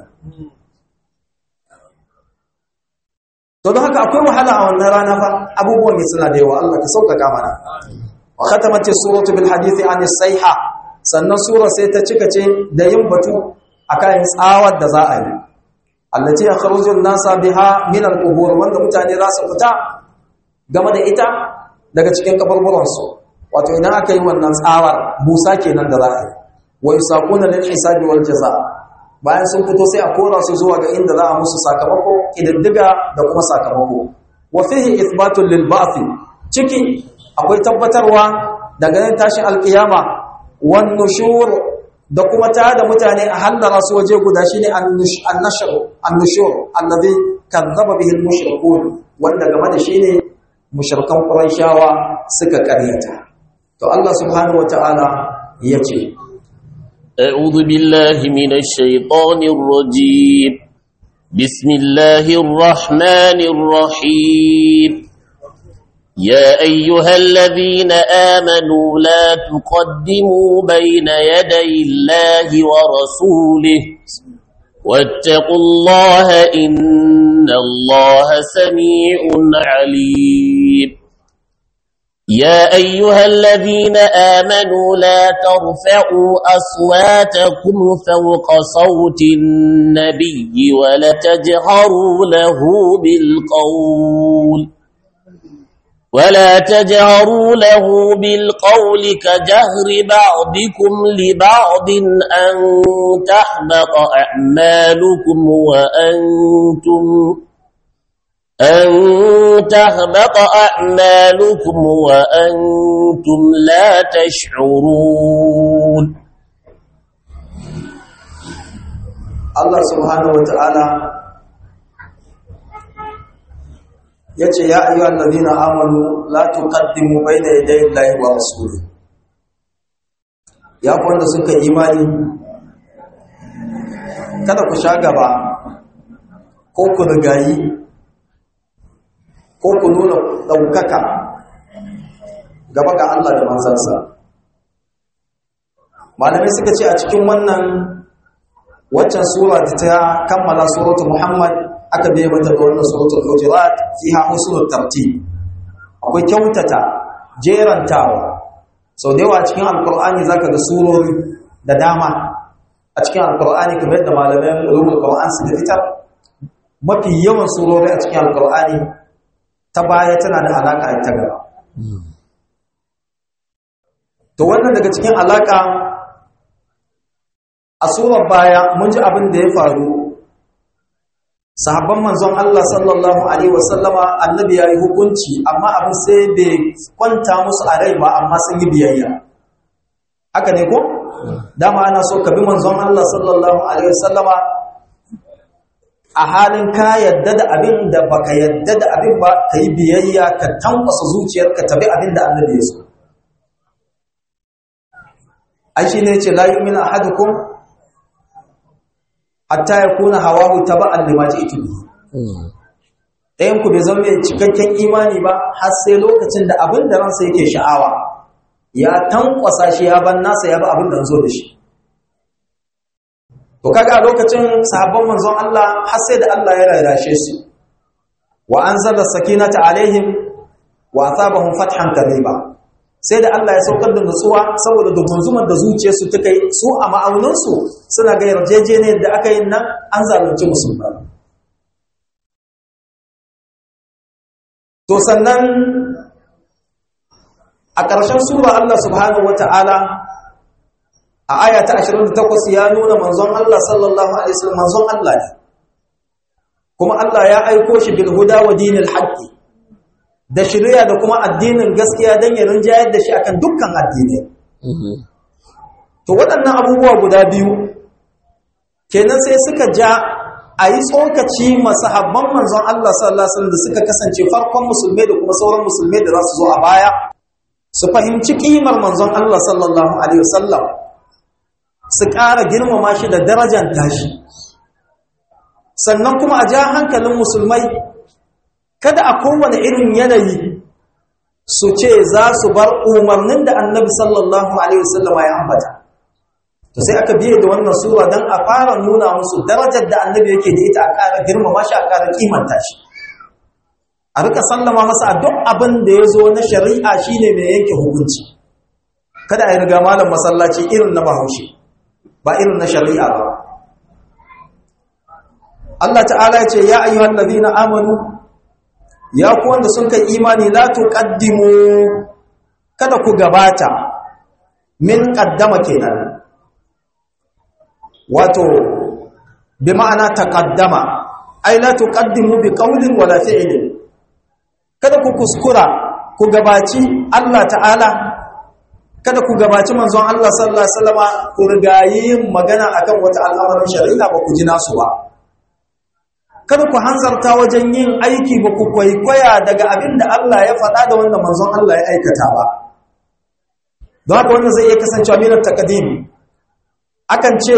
to don haka akwai wahala a wannan rana fa abubuwan ne suna da yawa Allah ka sauƙaƙa mana wa khatamat suratu bil hadithi an sayha sannan sura sai ta cika ce da yin batu akan tsawar da za a yi allati yakhrujun nasa biha min al-qubur wanda mutane za su fita game da ita daga cikin kaburburan su wato idan aka yi wannan tsawar busa kenan da za a yi wa yusaquna lil hisabi wal jaza bayan sun fito sai a kora su zuwa ga inda za a musu sakamako kididdiga da kuma sakamako wa fihi ithbatun lil ba'th ciki akwai tabbatarwa daga nan tashin alkiyama wan nushur da kuma ta da mutane a hallara su waje guda shine annashar annushur allazi kazzaba bihi almushrikun wanda game da shine mushrikan quraishawa suka karyata to Allah subhanahu wataala yace أعوذ بالله من الشيطان الرجيم بسم الله الرحمن الرحيم يا أيها الذين آمنوا لا تقدموا بين يدي الله ورسوله واتقوا الله إن الله سميع عليم يا أيها الذين آمنوا لا ترفعوا أصواتكم فوق صوت النبي ولا تجهروا له بالقول ولا تجهروا له بالقول كجهر بعضكم لبعض أن تحبط أعمالكم وأنتم أن تهبط أعمالكم وأنتم لا تشعرون Allah subhanahu wataala yace ya ayyuhal ladina amanu la tuqaddimu bayna yaday Allahi wa rasulihi ya ku wanda suka imani kada ku sha gaba ko ku rigayi ko ku nuna ɗaukaka gaba ga Allah da manzansa malamai suka ce a cikin wannan waccan sura da ta kammala suratul muhammad aka bai mata da wannan suratul hujurat fiha husnul tartib akwai kyautata jerantawa sau da yawa cikin alkur'ani zaka ga surori da dama a cikin alkur'ani kamar yadda malamai ulumul qur'an suka fitar mafi yawan surori a cikin alkur'ani ta baya tana da alaka da ta gaba to wannan daga cikin alaka a surar baya mun ji abin da ya faru sahabban manzon Allah sallallahu alaihi wasallama annabi yayi hukunci amma abin sai bai kwanta musu a rai ba amma sun yi biyayya haka ne ko dama ana so ka bi manzon Allah sallallahu alaihi wasallama a halin ka yadda da abin da baka yadda da abin ba ka yi biyayya ka tankwasa zuciyarka tabi abin da annabi ya so ai shi ne ce la yu'minu ahadukum hatta yakuna hawahu taba'an lima ji'tu bihi ɗayan ku bai zama mai cikakken imani ba har sai lokacin da abin da ransa yake sha'awa ya tankwasa shi ya ban nasa ya ba abin da zo da shi to kaga a lokacin sahabban manzon Allah har sai da Allah ya rarrashe su wa anzala sakinata alaihim wa asabahum fathan qariba sai da Allah ya saukar da nutsuwa saboda dugunzumar da zuciyarsu ta kai su a ma'auninsu suna ga yarjejeniyar da aka yi nan an zalunci musulmai to sannan a ƙarshen sura Allah subhanahu wata'ala a aya ta 28 ya nuna manzon Allah sallallahu alaihi wasallam manzon Allah ne kuma Allah ya aiko shi bil huda wa dinil haqqi da shari'a da kuma addinin gaskiya dan ya rinjayar da shi akan dukkan addinai to waɗannan abubuwa guda biyu kenan sai suka ja a yi tsokaci masahabban manzon Allah sallallahu alaihi wasallam da suka kasance farkon musulmai da kuma sauran musulmai da za su zo a baya su fahimci kimar manzon Allah sallallahu alaihi wasallam su ƙara girmama shi da darajar tashi sannan kuma a ja hankalin musulmai kada a kowane irin yanayi su ce za su bar umarnin da annabi sallallahu alaihi wasallam ya ambata to sai aka biye da wannan sura dan a fara nuna musu darajar da annabi yake da ita a ƙara girmama shi a ƙara kimanta shi a rika sallama masa a duk abin da ya zo na shari'a shine mai yanke hukunci kada a yi riga malam masallaci irin na bahaushe ba irin na shari'a ba Allah ta'ala ya ce ya ayyuhan ladina amanu ya ku wanda sun kai imani la tuqaddimu kada ku gabata min qaddama kenan wato bi ma'ana taqaddama ai la tuqaddimu bi qawlin wala fi'lin kada ku kuskura ku gabaci Allah ta'ala kada ku gabaci manzon Allah sallallahu alaihi wasallama ku rigayi magana akan wata al'amarin shari'a ba ku ji nasu ba kada ku hanzarta wajen yin aiki ba ku kwaikwaya daga abin da Allah ya faɗa da wanda manzon Allah ya aikata ba don haka wannan zai iya kasancewa minar takadim akan ce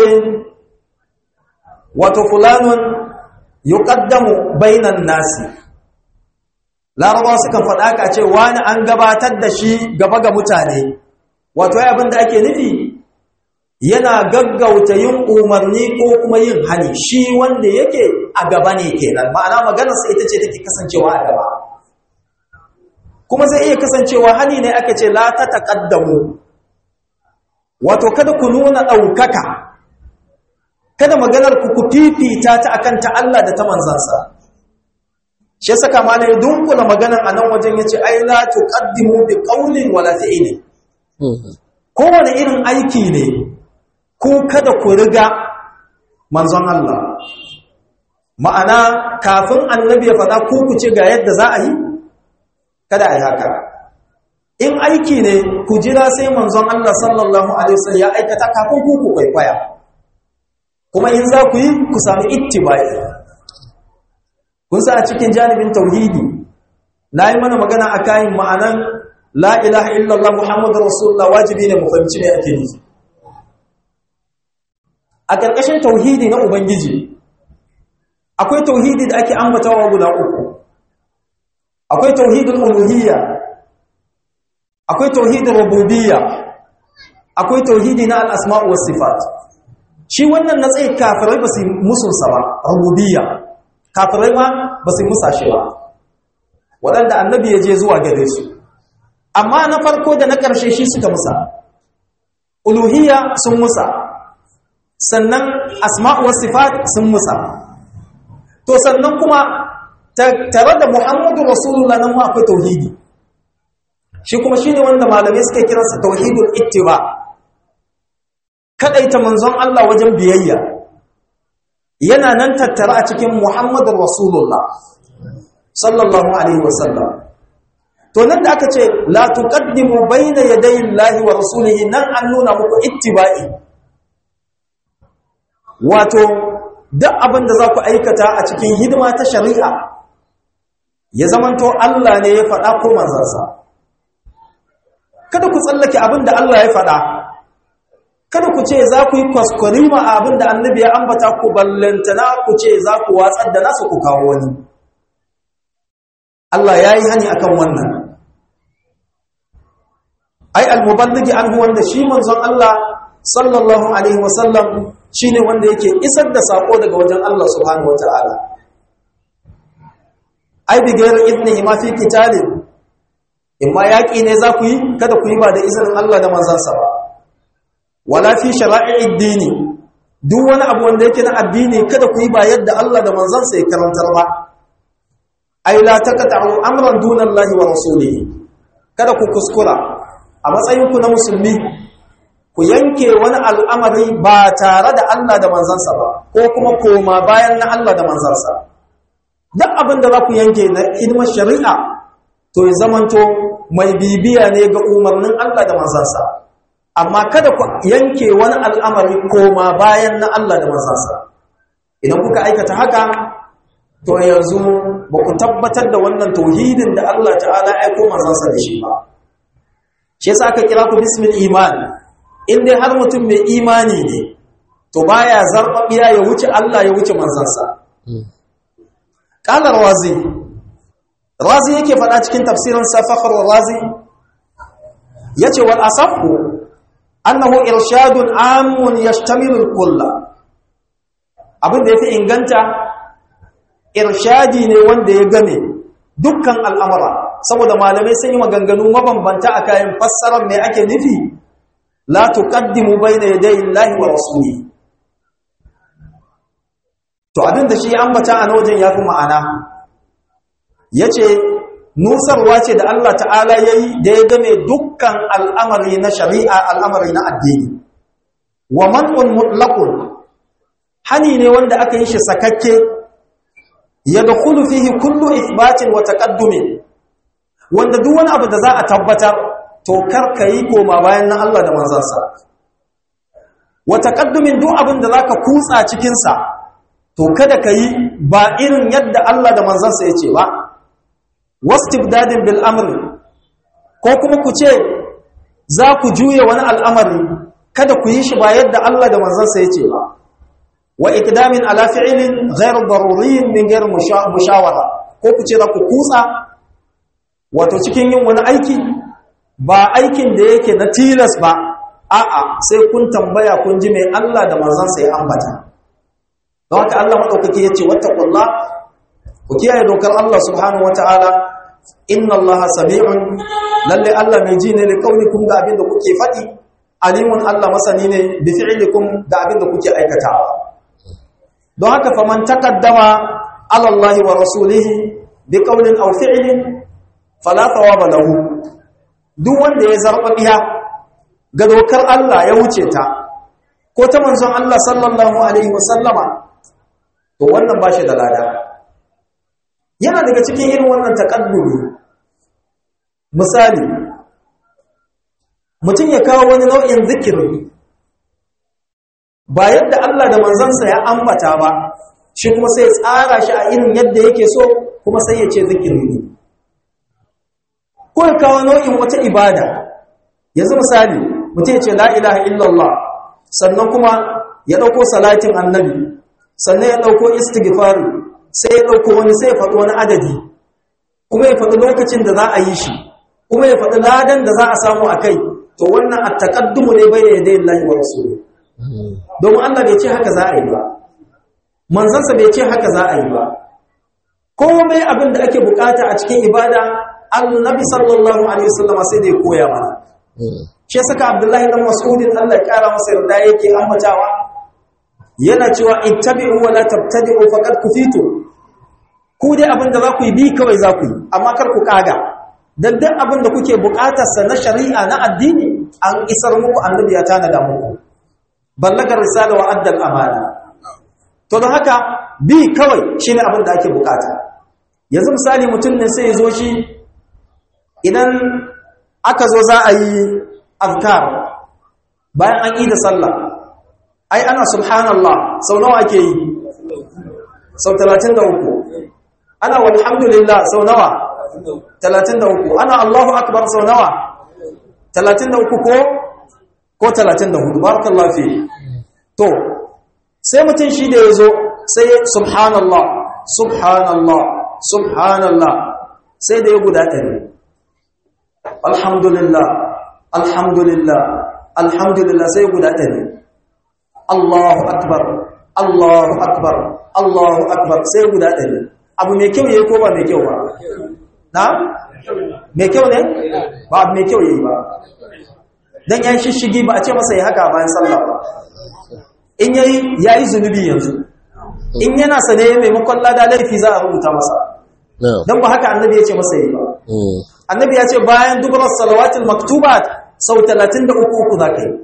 wato fulanun yuqaddamu bainan nasi larabawa sukan faɗa ka ce wani an gabatar da shi gaba ga mutane wato ya abin da ake nufi yana gaggauta yin umarni ko kuma yin hani shi wanda yake a gaba ne kenan ma'ana maganarsa ita ce take kasancewa a gaba kuma zai iya kasancewa hani ne aka ce la ta taqaddamu wato kada ku nuna ɗaukaka kada maganar ku ku fifita ta akan ta Allah da ta manzansa shi saka malai dunkula maganar a nan wajen yace ai la tuqaddimu bi qawlin wala fi'lin kowane irin aiki ne ku kada ku riga manzon Allah ma'ana kafin annabi ya faɗa ku ku ce ga yadda za a yi kada a yi haka in aiki ne ku jira sai manzon Allah sallallahu alaihi wasallam ya aikata kafin ku ku kwaikwaya kuma in za ku yi ku sami ittibai kun sa a cikin janibin tauhidi na yi mana magana a kayan ma'anan la ilaha illallah muhammadu rasulullah wajibi ne mu fahimci ne ake nufi a ƙarƙashin tauhidi na ubangiji akwai tauhidi da ake ambatawa guda uku akwai tauhidul uluhiyya akwai tauhidul rububiyya akwai tauhidi na al-asma' was sifat shi wannan na tsaye kafirai ba su musunsa ba rububiyya kafirai ma ba su musa shi ba waɗanda annabi ya je zuwa gare su amma na farko da na ƙarshe shi suka musa uluhiyya sun musa sannan asma'u was sifat sun musa to sannan kuma tare da muhammadu rasulullah nan ma akwai tauhidi shi kuma shine wanda malamai suka kiransa tauhidul ittiba kadaita manzon Allah wajen biyayya yana nan tattara a cikin muhammadu rasulullah sallallahu alaihi wasallam to nan da aka ce la tuqaddimu bayna yaday Allahi wa rasulihi nan an nuna muku ittiba'i wato duk abin da za ku aikata a cikin hidima ta shari'a ya zamanto Allah ne ya faɗa ko manzansa kada ku tsallake abin da Allah ya faɗa kada ku ce za ku yi kwaskwarima a abin da annabi ya ambata ku ballantana ku ce za ku watsar da nasa ku kawo wani Allah ya yi hani akan wannan ai almuballigi anhu wanda shi manzon Allah sallallahu alaihi wasallam shine wanda yake isar da sako daga wajen Allah subhanahu wataala ai bi gairin idnihi ma fi qitalin imma yaki ne za ku yi kada ku yi ba da izinin Allah da manzansa ba wala fi shara'i'id dini duk wani abu wanda yake na addini kada ku yi ba yadda Allah da manzansa ya karantar ba ai la taqta'u amran duna Allah wa rasulihi kada ku kuskura a matsayin ku na musulmi ku yanke wani al'amari ba tare da Allah da manzansa ba ko kuma koma bayan na Allah da manzansa duk abin da za ku yanke na hidimar shari'a to ya zamanto mai bibiya ne ga umarnin Allah da manzansa amma kada ku yanke wani al'amari koma bayan na Allah da manzansa idan kuka aikata haka to yanzu ba ku tabbatar da wannan tauhidin da Allah ta'ala ya aiko manzansa da shi ba shi yasa aka kira ku bismil iman in dai har mutum mai imani ne to baya zarbabiya ya wuce Allah ya wuce manzansa qala razi razi yake faɗa cikin tafsirin safakar razi yace wal asafu annahu irshadun amun yashtamilu al-kulla abin da yafi inganta irshadi ne wanda ya game dukkan al'amura saboda malamai sun yi maganganu mabambanta a kayan fassarar me ake nufi la tuqaddimu bayna yaday Allahi wa rasulihi to abin da shi ya ambata a wajen yafi ma'ana yace nusarwa ce da Allah ta'ala yayi da ya game dukkan al'amari na shari'a al'amari na addini wa man'un mutlaqun hani ne wanda aka yi shi sakakke yadkhulu fihi kullu ithbatin wa taqaddumin wanda duk wani abu da za a tabbatar to kar yi koma bayan na Allah da manzansa wa taqaddumin duk abin da zaka kutsa cikin sa to kada yi ba irin yadda Allah da manzansa yace ba wastibdadin bil amri ko kuma ku ce za ku juye wani al'amari kada ku yi shi ba yadda Allah da manzansa yace ba wa iqdamin ala fi'lin ghayr daruriyyin min ghayr mushawara ko ku ce za ku kutsa wato cikin yin wani aiki ba aikin da yake na tilas ba a'a sai kun tambaya kun ji mai Allah da manzansa ya ambata don haka Allah madaukake yace wattaqullah ku kiyaye dokar Allah subhanahu wataala inna Allaha sami'un lalle Allah mai ji ne liqaulikum ga abin da kuke faɗi alimun Allah masani ne bi fi'likum ga abin da kuke aikatawa don haka faman taqaddama ala Allah wa rasulihi bi qawlin aw fi'lin fala thawaba lahu duk wanda ya zarbabiya ga dokar Allah ya wuce ta ko ta manzon Allah sallallahu alaihi wasallama to wannan bashi da lada yana daga cikin irin wannan takaddumi misali mutum ya kawo wani nau'in zikiri ba yadda Allah da manzansa ya ambata ba shi kuma sai tsara shi a irin yadda yake so kuma sai ya ce zikiri ne ko ya kawo nau'in wata ibada yanzu misali mutum ya ce la ilaha illallah sannan kuma ya ɗauko salatin annabi sannan ya ɗauko istighfari sai ya ɗauko wani sai ya faɗi wani adadi kuma ya faɗi lokacin da za a yi shi kuma ya faɗi ladan da za a samu a kai to wannan a taƙaddumu ne bai da yadda yin lahi wa rasulu domin Allah bai ce haka za a yi ba manzansa bai ce haka za a yi ba komai abin da ake bukata a cikin ibada annabi sallallahu alaihi wasallam sai da ya koya mana shi saka abdullahi dan mas'udin Allah ya kara masa yarda yake ambatawa yana cewa ittabi'u wa la tabtadi'u faqad kufitu ku dai abin da za ku yi bi kawai za ku yi amma kar ku kaga dan duk abin da kuke bukatar sa na shari'a na addini an isar muku annabi ya tanada muku ballagar risala wa addal amana to don haka bi kawai shine abin da ake bukata yanzu misali mutum ne sai ya zo shi idan aka zo za a yi azkar bayan an yi da sallah ai ana subhanallah sau nawa ake yi sau 33 ana walhamdulillah sau nawa 33 ana allahu akbar sau nawa 33 ko ko 34 barakallahu fi to sai mutum shi da yazo sai subhanallah subhanallah subhanallah sai da ya guda ɗari alhamdulillah alhamdulillah alhamdulillah sai guda ɗari Allahu akbar Allahu akbar Allahu akbar sai guda ɗari abu mai kyau yayi ko ba mai kyau ba na mai kyau ne ba abu mai kyau yayi ba dan yayin shishigi ba a ce masa ya haka bayan sallah ba in yayi yayi zunubi yanzu in yana sane maimakon lada laifi za a rubuta masa dan ba haka annabi ya ce masa yi ba annabi ya ce bayan dubrar salawatul maktubat sau 33 uku za ka yi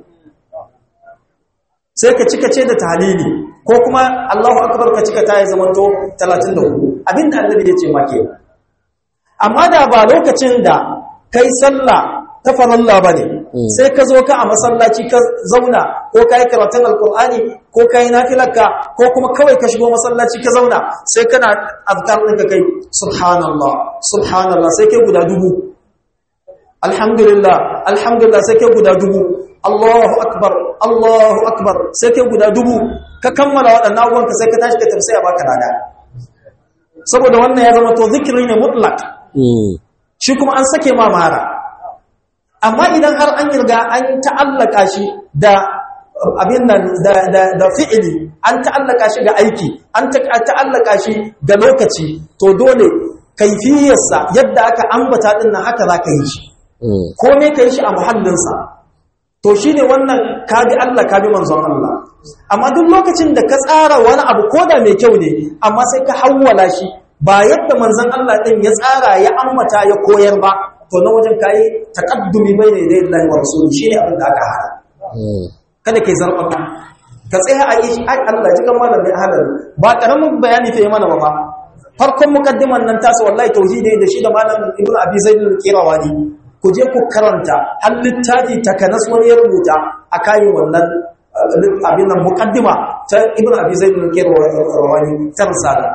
sai ka cika ce da tahlili ko kuma Allahu akbar ka cika ta yi zamanto 34 abinda annabi ya ce ma ke amma da ba lokacin da kai sallah ta faralla bane sai ka zo ka a masallaci ka zauna ko kai karatun alqur'ani ko kai nafilarka ko kuma kawai ka shigo masallaci ka zauna sai kana azkar ɗinka kai subhanallah subhanallah sai kai guda dubu alhamdulillah alhamdulillah sai kai guda dubu Allahu akbar Allahu akbar sai kai guda dubu ka kammala waɗannan abubuwan ka sai ka tashi ka tafsir a baka lada saboda wannan ya zama to zikiri ne mutlaq shi kuma an sake ma mara amma idan har an yarda an ta'allaka shi da abin nan da da da fi'ili an ta'allaka shi ga aiki an ta'allaka shi ga lokaci to dole kaifiyarsa yadda aka ambata din nan haka zaka yi shi ko me kai shi a muhallinsa to shine wannan kabi Allah kabi manzon Allah amma duk lokacin da ka tsara wani abu koda mai kyau ne amma sai ka hawwala shi ba yadda manzon Allah din ya tsara ya ammata ya koyar ba to na wajen kai taqaddumi bayna yaday Allah wa rasuli shine abin da aka hada kada kai zarba ka tsaya a yi ai Allah ji kan malamin halal ba karamin bayani fa yi mana ba farkon mukaddiman nan tasu wallahi tauhidi da shi da malamin ibnu abi zaid al-qirawani ku je ku karanta har littafi takanas wani ya rubuta a kayan wannan abin nan muqaddima ta ibnu abi zaid al-qirawani ta risala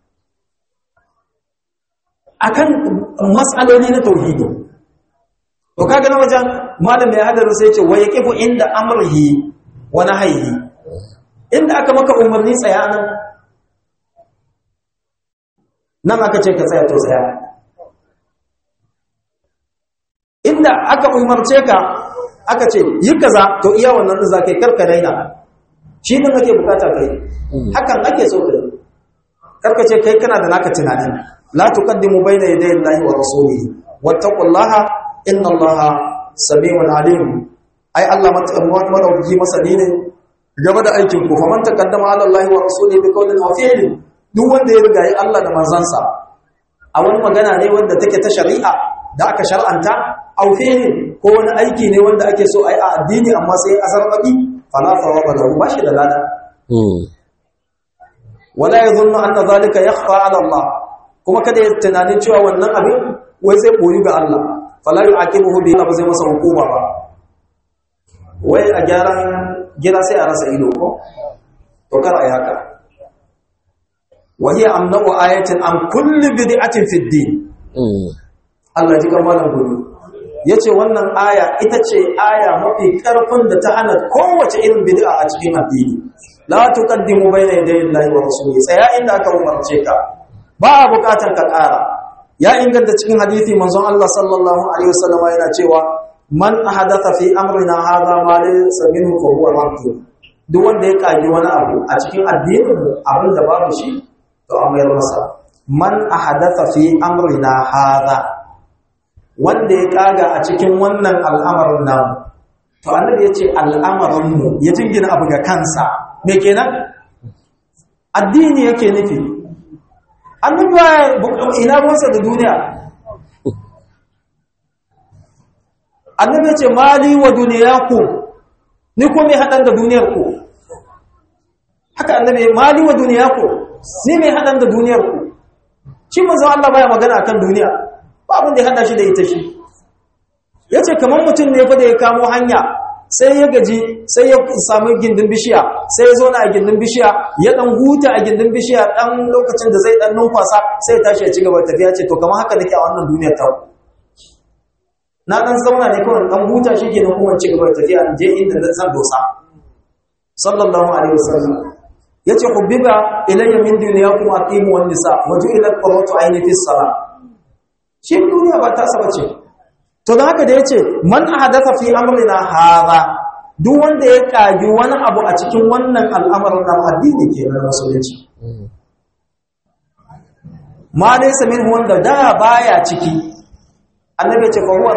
akan mas'aloli na tauhidi to kaga na wajen malam ya hadaru sai ce wa yaqifu inda amrihi wa nahyihi inda aka maka umarni tsaya nan nan aka ce ka tsaya to tsaya inda aka umarce ka aka ce yi kaza to iya wannan din zakai karka raina shi din ake bukata kai hakan ake so kai karka ce kai kana da naka tunani la tuqaddimu bayna yaday Allahi wa rasulihi wattaqullaha inna Allaha samiun alim ai Allah madauki masani ne gaba da aikin ku faman taqaddama ala Allahi wa rasulihi bi qawlin aw fi'lin duk wanda ya riga Allah da manzansa a wani magana ne wanda take ta shari'a da aka shar'anta aw fi'lin ko wani aiki ne wanda ake so ai a addini amma sai azarbabi fala thawaba lahu bashi da lada wala yadhunnu anna dhalika yakhfa ala Allah kuma kada ya tunanin cewa wannan abin wai zai boyi ga Allah fala yu'aqibuhu bi ba zai masa hukuma ba wai a gyaran gida sai a rasa ido ko to kar ai haka wa hiya amnu ayatin an kulli bid'atin fi din Allah ji kamalan gudu yace wannan aya ita ce aya mafi karfin da ta hana kowace irin bid'a a cikin addini la tuqaddimu bayna yaday Allahi wa rasulihi tsaya inda aka umarce ka ba a bukatar ka ƙara ya inganta cikin hadisi manzon Allah sallallahu alaihi wasallam yana cewa man ahadatha fi amrina hadha ma laysa minhu fa huwa radd duk wanda ya kage wani abu a cikin addinin abin da babu shi to an mayar masa man ahadatha fi amrina hadha wanda ya kaga a cikin wannan al'amarin namu to annabi ya ce al'amarin mu ya jingina abu ga kansa me kenan addini yake nufi annabi ina ruwansa da duniya annabi ce mali wa duniyaku ni ko mai hadan da duniyar ku haka annabi mali wa duniyaku ni mai hadan da duniyar ku shi manzo Allah baya magana akan duniya ba abin da ya hada shi da ita shi yace kamar mutum ne fa da ya kamo hanya sai ya gaji sai ya samu gindin bishiya sai ya zo na a gindin bishiya ya dan huta a gindin bishiya dan lokacin da zai dan numfasa sai ya tashi ya ci gaba tafiya ce to kamar haka nake a wannan duniyar ta na dan zauna ne kawai dan huta shi ke kuma ci gaba tafiya in je inda zan dosa sallallahu alaihi wasallam yace hubbiba ilayya min dunyakum aqimu wan nisa wa ju'ila qurratu ayni fi salat shi duniya ba ta saba ce to da haka da yace man ahadatha fi amrina hadha duk wanda ya kagi wani abu a cikin wannan al'amarin nan addini ke na musulunci ma laysa minhu wanda da baya ciki annabi ya ce fa huwa